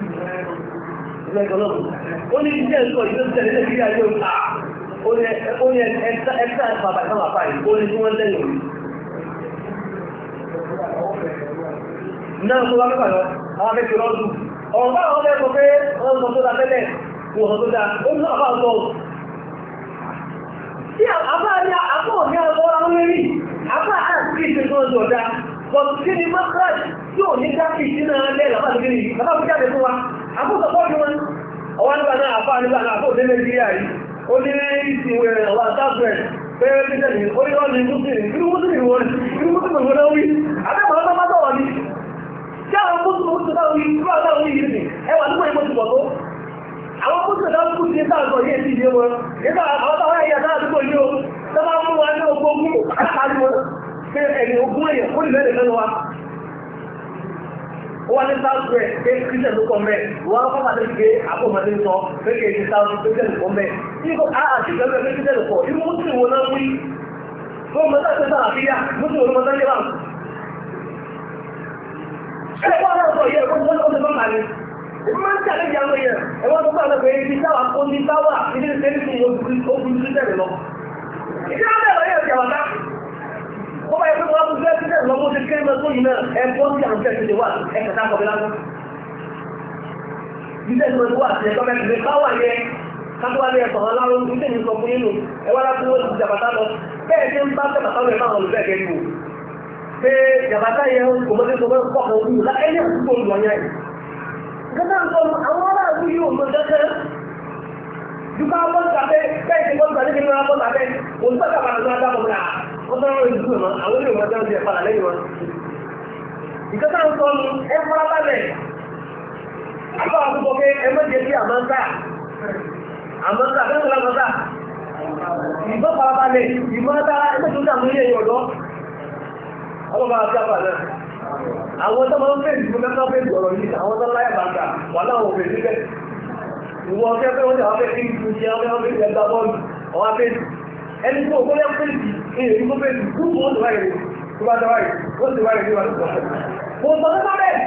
ó ní jíjẹ́ ìlú ọ̀hún tẹ̀lé nàìjíríà yóò ta ó ní ẹ̀ka bàbá ìfọ̀n àpá yìí ó ní tí wọ́n tẹ̀lé òní. náà tó wá mẹ́fà lọ àwọn akẹ́kọ̀ọ́ lọ́dún ọ̀rọ̀ bá àwọn ọmọ pé wọ́n sọ tó da tẹ́lẹ̀ wọ́n sọ tó da ó ní àbá sọ tí àbá ní àpọ̀ ní ọgbọ́ àwọn mẹ́rin àbá àti ìṣẹ́ tó ń jọ̀dá bọ̀tù kí ni mọ́kànlá tí ò ní dákì sí náà lẹ́ làbá ti gírí bàbá fi jáde fún wa àbúkọ̀ pọ̀ ní wọn ọwọ́ nígbà náà àbá nígbà náà àbó délé nàìjíríà yìí ó ní ìsìnwé ọwọ́ àtàkùn pé títẹ̀ ní orí wọn ní mùsùlùmí kí mùsùlùmí wọn kí mùsùlùmí wọn wí àbẹ́mọ̀ ọmọ mọ́tọ̀ wọn ni tí àwọn mùsùlùmí tó wí kí wọ́n táwọn yìí ní ẹwà nígbà ìmọ̀ ti pọ̀ tó àwọn mùsùlùmí tó kú sí sáàgọ̀ yìí ti yé wọn nígbà àwọn táwọn ẹ̀yà náà àdúgbò yìí o tó bá mú wa ní ogun ogun àtàrí wọn pé ẹni ogun èèyàn ó lè mẹ́rin lẹ́nu wa ó wá ní south west pé christian ló kọ́ mẹ́ wọ́n á fọ́nà lè gbé àpòmọdé sọ pé kì í ṣe south west christian ló kọ́ mẹ́ ní kò á àti ìgbẹ́gbẹ́ pé christian ló kọ́ ní mùsùlùmí wọn náà wí tó mọ́ sáà ṣe sáà fíyà mùsùlùmí wọn náà yẹ wà. ẹ wọ́n náà sọ yẹ kó wọ́n tó fọ́n kàní máa ń tẹ̀lé ìyá wọn yẹn ẹ wọ́n tó bá lọ pé ibi táwa kó ní táwa ibi tí sẹ́ni fún ogun christian lọ. ìdí wọn bẹ̀rẹ̀ yẹn ìjà wàtá ó bá yẹ pé wọ́n á fún christian lọ́wọ́ ti kéré mọ́ tó yìí náà ẹ bọ́ sí àwọn christian lè wà ẹ kẹta kọ̀ bí lásán. Bísẹ̀ tí wọ́n ti wà sí ẹ̀kọ́ mẹ́rin lè báwà yẹ kátówá lé ẹ̀sọ̀ ọlọ́run ní tèmi sọ fún yínú ẹ wá láti wọ́n ti jàbátá lọ bẹ́ẹ̀ tí ń bá jàbátá lọ ẹ̀fọ́ àwọn olùbẹ́ẹ̀ kẹ́rì wò. Pé jàbátá yẹ kò mọ́ sí sọ fún ọkọ̀ ojú láyé àkókò olùwọ̀nyá yìí. Gẹ́gẹ́ ń sọ àwọn aráàlú yóò mọ gẹ́gẹ́ Duka wọn tàbí bẹ́ẹ̀ tí wọ́n tàbí nínú àwọn tàbí òǹtàkà bàtà náà dábọ̀ náà wọ́n tọ́rọ ìlú mọ̀ àwọn ilé ìwọ̀n tẹ́lẹ̀ padà lẹ́yìn wọn. Ìkẹta ń sọ ní ẹ fara balẹ̀. Àbá àkókò pé ẹ má jẹ́ sí àmọ́ńtà. Àmọ́ńtà bẹ́ẹ̀ wọ́n lámọ́ńtà. Ìbọn fara balẹ̀ ìbọn dára ẹgbẹ́ tó dàmú ilé ìyọ̀dọ́. Ọlọ́ba àti àbà náà. Àwọn tó máa ń fèsì fún mẹ́ta fèsì ọ̀rọ̀ yìí, àwọn tó láyà bàtà wà láwọn òfèsì bẹ́ẹ̀ ìwọ ọjọ́ pé wọ́n tàwọn fẹ́ kí n ṣe ọmọ ọmọ ìjẹta bọ́ọ̀lù ọwá fèsì ẹni tó kó yẹ fèsì ìrìn ní kó fèsì kúrò ó ti wáyé tó bá ti wáyé ó ti wáyé níwájú tó kò sọ tó bẹ́ẹ̀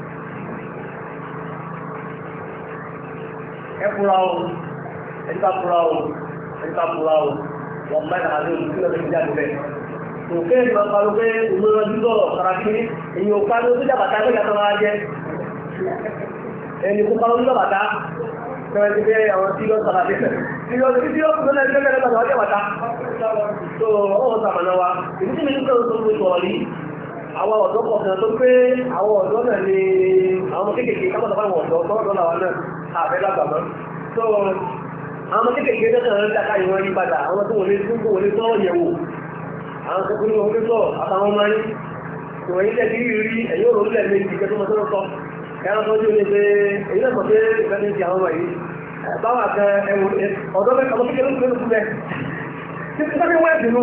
ẹ fura o ẹni ká fura o ẹni ká fura o wọ́n mẹ́ta àti olùkí lọ́dọ̀ ti jáde bẹ́ẹ̀ kò fẹ́ ìgbà pariwo pé òun lọ́dún sọ̀rọ̀ kàràkiri èyí ò pariwo tó jàbàtà pé yàtọ̀ máa jẹ ẹni kó pariwo tó jàbàtà fẹ́rẹ́ ti pé àwọn tí lọ́ sọ̀rọ̀ àti tí lọ́ tí lọ́ kúrò náà ìgbẹ́gbẹ́ lọ́dọ̀ ọjọ́ bàtà tó ọ̀hún sàmànà wa ìdí tí mi ní kọ́ tó sọ̀rọ̀ yìí àwọn ọ̀dọ́ kọ̀ọ̀kan tó pé àwọn ọ̀dọ́ náà ni àwọn kéékèèké kápọ̀tà fáwọn ọ̀dọ́ tọ́rọ̀ làwọn náà àfẹ́ lágbàmọ́ tó àwọn kéékèèké tó kàn ń dáká ìwọ̀n yí padà àwọn tó wọlé tó wọlé tọ́rọ̀ yẹ̀wò àwọn tó kúrò wọlé tọ́rọ̀ àtàwọn ọmọ yìí ìwọ̀n yìí tẹ̀sí rí rí ẹ̀yìn òrò lẹ̀ méjì kẹ́ tó mọ́ sọ́rọ̀ sọ ẹ̀rọ tó dé pé èyí náà mọ̀ pé ìfẹ́ ní ti àwọn ọmọ yìí báwa kan ẹwọ ọ̀dọ́ mẹ́ta ọmọ kékeré ló kúrò bẹ́ẹ̀ títí tó fi wọ́n ẹ̀sìn nù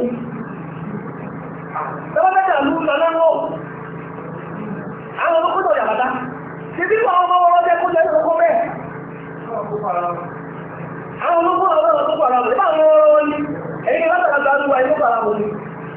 Tọ́wọ́ mẹ́ta ló ń lọ lọ́wọ́. Àwọn ọmọ kúrò yàbàtá. Títí wọ́n ọmọ ọmọ jẹ́ kó jẹ́ ọkọ̀ bẹ́ẹ̀. Àwọn ọmọ kúrò ọmọ tó pàrọ̀ àbẹ̀. Báwọn ọmọ wọn ni, ẹ̀yìn látàrà gbàdúrà ẹ̀kọ́ pàrọ̀ àbò ni.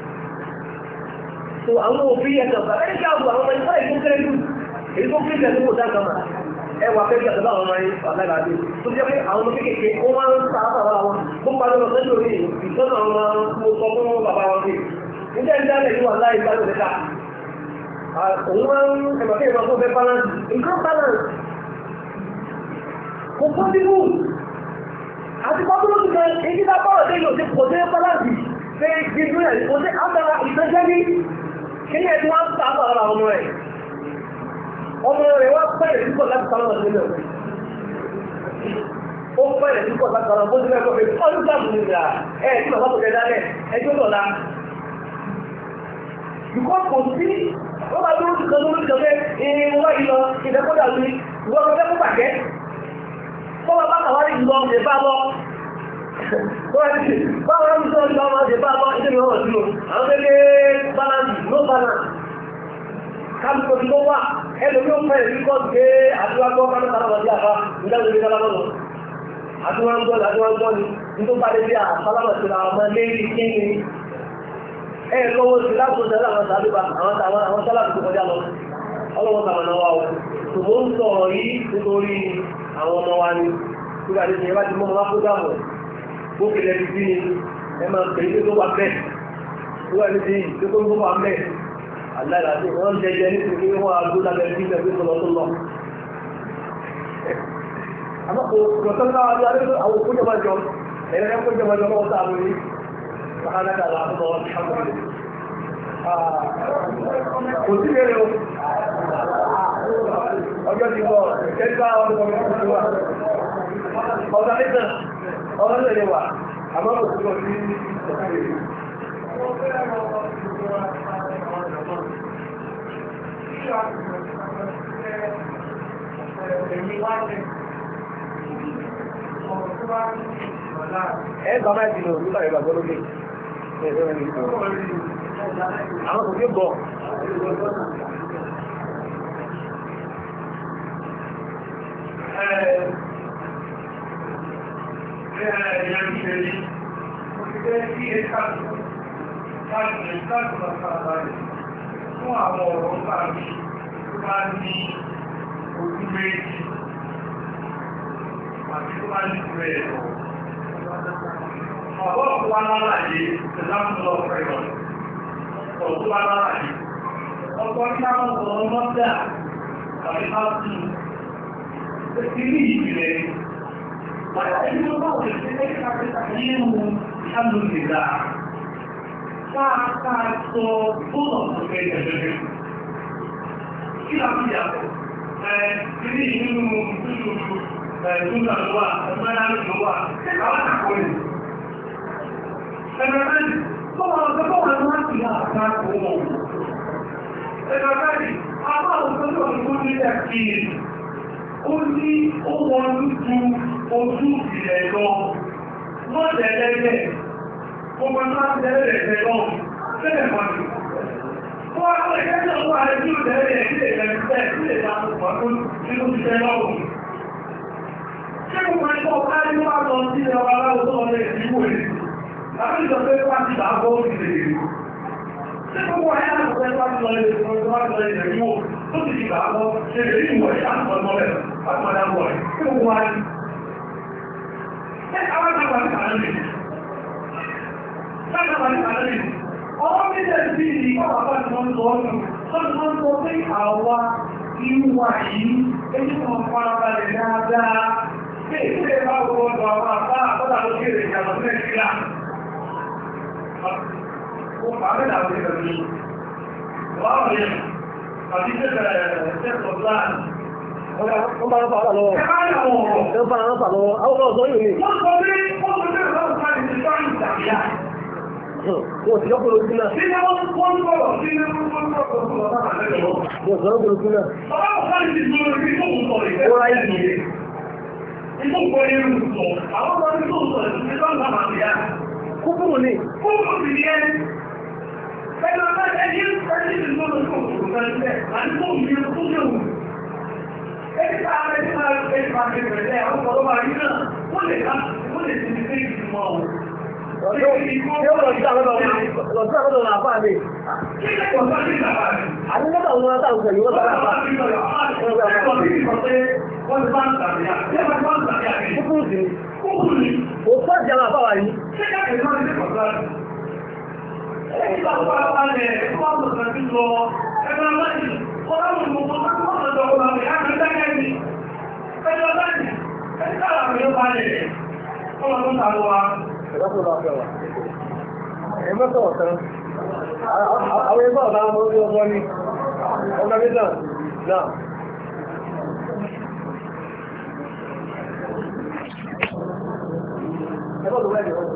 So àwọn òfin ẹ̀kọ̀ bàbá ẹ̀kí àbò àwọn ọmọ ìfọ́ èyí tó kéré jù. Èyí tó kéré jù kò dá kama. Ẹ wà fẹ́ gbàdúrà àwọn ọmọ yìí aláìláde. Tó jẹ́ pé àwọn ọmọ kéékèèké ó máa ń sa àbàwọ̀ àwọn. Ó ń padà lọ sẹ́jọ́ orí ìtọ́nà àwọn ọmọ sọ fún bàbá wọn pé nígbà ìdálẹ̀ yìí wà láì bá lóde ká òun máa ń ẹ̀mọ̀kẹ́ ìmọ̀ fún fẹ́ balance nǹkan balance kò fún bíbù àti pọ́pọ́lọ́ ti kan èyí bá bọ́rọ̀ dé yóò ti kò dé balance fẹ́ gbígbó ẹ̀ kò dé àtàrà ìtẹ́jẹ́ ní kí ní ẹ̀tí wọ́n ń ta àtàrà ọmọ rẹ̀ ọmọ rẹ̀ wá pẹ̀lẹ̀ sí pọ̀ láti sálọ́mọ̀ sílẹ̀ ó pẹ̀lẹ̀ sí pọ̀ láti sálọ́mọ̀ sílẹ̀ ọdún gbàgbọ́ nígbà ẹ̀ tí bàbá kò jẹ dálẹ̀ ẹjọ́ lọ́la Ìkọ́ kò sí, ó bá dúró jùkan lórí ìjọba ìrìn wá ìlọ ìdẹ́kọ́dà lórí ìwọ́n ọmọdé kó bàjẹ́. Ó bá bá kàwárí ìlọ ọmọdé bá lọ. Báwọn ọmọdé sọ ìlọ ọmọdé bá lọ, ìdí ìwọ̀n sí o. Àwọn gẹ́gẹ́ balance, no balance. Káàkiri ojú tó wà, ẹlòmí ó fẹ́ ìríkọ́ gbé àdúrágbọ́ kánúkánú ọdí àbá ìdájọ́ ìdí kálámọ́nù. Àdúrágbọ́ ni, àdúrágbọ́ ni, ní tó bá dé bí àsálámọ̀ sí àwọn ọmọ lé ẹ lọ́wọ́ sí láti ọjọ́ àwọn sàbíbà àwọn àwọn sálàbì tó kọjá lọ ọlọ́wọ́ sàmànà wa o ṣùgbọ́n ń sọ̀rọ̀ yìí nítorí àwọn ọmọ wa ni nígbà tí ìyẹn bá ti mọ́ ọmọ kó dáhùn bó kele ti bí ni ẹ máa pè é tó wà bẹ́ẹ̀ tó wà níbi tó tó wà bẹ́ẹ̀ aláìlá tí wọ́n ń jẹjẹ nítorí pé wọ́n á gbó lábẹ́ bí ìgbà tó lọ tó lọ. àmọ́ kò kò tó ká wájú adé àwọn òkú jọba jọ ẹ̀rẹ́ ẹ̀kọ́ jọba jọ lọ́wọ́ sáà lórí سبحانك اللهم وبحمدك kò sí lè o ọjọ́ ti bọ̀ kẹta ọdún ọmọ ìlú wa ọ̀dọ̀ nìkan ọ̀dọ̀ lè wà àmọ́ kò sí ọdún ní ẹ gbà máa dìnnà nígbà ìgbàgbọ́ lókè àwọn kò gbé bọ̀ Fún àwọn ọ̀rọ̀ ń bá mi tó bá ní ojú méjì àti tó bá ní ìwé ẹ̀rọ. Ọ̀pọ̀ tó wá lálàyé ìlànà ọ̀pẹ̀rọ̀. Ọ̀pọ̀ tó wá lálàyé. Ọ̀pọ̀ ní àwọn ọ̀rọ̀ mọ́tà tàbí bá sí ìrírí ìbìlẹ̀. Ẹni tó bá wọ̀lẹ̀ sí ẹgbẹ́ kápẹ́ta nínú ìhàlùmìlà. Káàkà sọ bọ́ọ̀lù tó fẹ́ jẹ̀jẹ̀. Kí làbí yàtọ̀? Ìrírí nínú ìlú ẹ̀ẹ́dúnlá ló wà, ẹgbẹ́ náà ló wà, àwọn àkọ́lẹ̀. Ẹgbẹ̀rẹ̀ Bọ́wọ́ ọ̀sẹ̀ bọ́wọ́ ẹ̀rọ láti yà àgbà ọmọ. Ẹgbẹ̀rẹ̀ àbá òṣèlú tó ọdún tó ní ẹ̀kí ó ní ó wọ́n lójú ojú ìrẹ̀ lọ. Wọ́n tẹ̀lẹ́lẹ̀, gbogbo ẹ̀mọ́ láti tẹ̀lẹ́lẹ̀ lọ, tẹ́lẹ̀ pàdé. Wọ́n àwọn ìkẹ́jọ́ wà ní tí ó tẹ̀lẹ́lẹ̀ sí ẹ̀rẹ̀ tẹ́ sí ìdáàbò pàtó nínú ti tẹ́ lọ́rùn. Ṣé gbogbo ẹ̀kọ́ ká ní wà lọ sí ẹwà aláwọ̀ tó ọlẹ́ ìdíwò rẹ̀? Àwọn ìjọ pé wá ti bá bọ́ sí lè rí. Ṣé gbogbo ayé àwọn ọ̀pẹ́ wá ti lọ ilé ìwọ̀n tó wá ti lọ ilé ìwọ̀n tó ti di bá bọ́ ṣe lè rí ìwọ̀n ìyá àtọ̀ ọmọ rẹ̀ láti máa dábọ̀ rẹ̀. Ṣé gbogbo wa ni? Ṣé àwọn àgbà ti kàlẹ́ mi? Ṣé àgbà ti kàlẹ́ mi? Ọwọ́ méjèèjì bí i ọ̀pá bá ti wọ́n sọ ọ́nù. Wọ́n ti wọ́n sọ pé àwa ìwà yìí, èyí kan farabalẹ̀ dáadáa. Ṣé ìṣẹ́ bá wọ́n lọ àwọn àbá àbọ́dà ló kéré ìjàmbá Nàìjíríà? Ó pàálẹ̀ àwọn ìbẹ̀rẹ̀ mi. Wọ́n rí àti tẹ́sọ̀ láàrín. Wọ́n bá ń fà lọ́wọ́. Ẹ bá yà wọ̀n ọ̀rọ̀. Ẹ bá ń fà lọ́wọ́. Àwọn ọ̀rọ̀ sọ yìí ni. Wọ́n sọ pé wọ́n sọ pé ọ̀rọ̀ sáà ní sáàrùn ìjàmbá. Wọ́n ti yọ́pọ̀ lójú náà. Sí ní wọ́n wọ́n sọ̀rọ̀ sí ní wọ́n sọ̀rọ̀ sí ọ̀rọ̀ sáà lẹ́yìn. Wọ́n sọ̀rọ̀ lójú náà. Bàbá ọ̀sán ti dúró ní tó ń sọ̀rọ̀ ìfẹ́. Ó ráyè nìyí. Ìtò kò ní ìrù sọ. Àwọn ọmọ ní tó ń sọ̀rọ̀ ìfẹ́ tó ń bá màá bìí Kúkúrú ni. Kúrò sí ní ẹni. Ẹni ọ̀nà ẹni ẹni ti lọ́nà tó kò tó fẹ́ sílẹ̀. Àti tó ń yẹ tó yẹ wù. Ẹni tá a rẹ̀ tí máa rẹ̀ tí máa rẹ̀ rẹ̀ àwọn ọmọ ọmọ rí náà, wọ́n lè ká wọ́n lè ti fi ìgbìmọ̀ ọ̀hún. Ṣé ó lọ sí àwọn ọ̀dọ̀ lọ sí àwọn ọ̀dọ̀ àbá mi? Kí ni kò sọ́ sí ìjàmbá rẹ̀? Àní lọ́dọ̀ àwọn ọ̀dọ̀ àwọn ọ̀dọ̀ yìí wọ́n sára àbá. Kúkúrú sí ni. Kò fọ́ ìjà àwọn àbá wa yìí. Ẹ̀dá tó lọ fẹ́ wa. Ẹ mọ́tò ọ̀tán. Àwọn ẹgbẹ́ ọ̀tá ọmọ orí ọgbọ́n ni. Ọgbà mẹ́ta náà. Ẹgbẹ́ tó wẹ́ẹ̀dì ọ̀tán.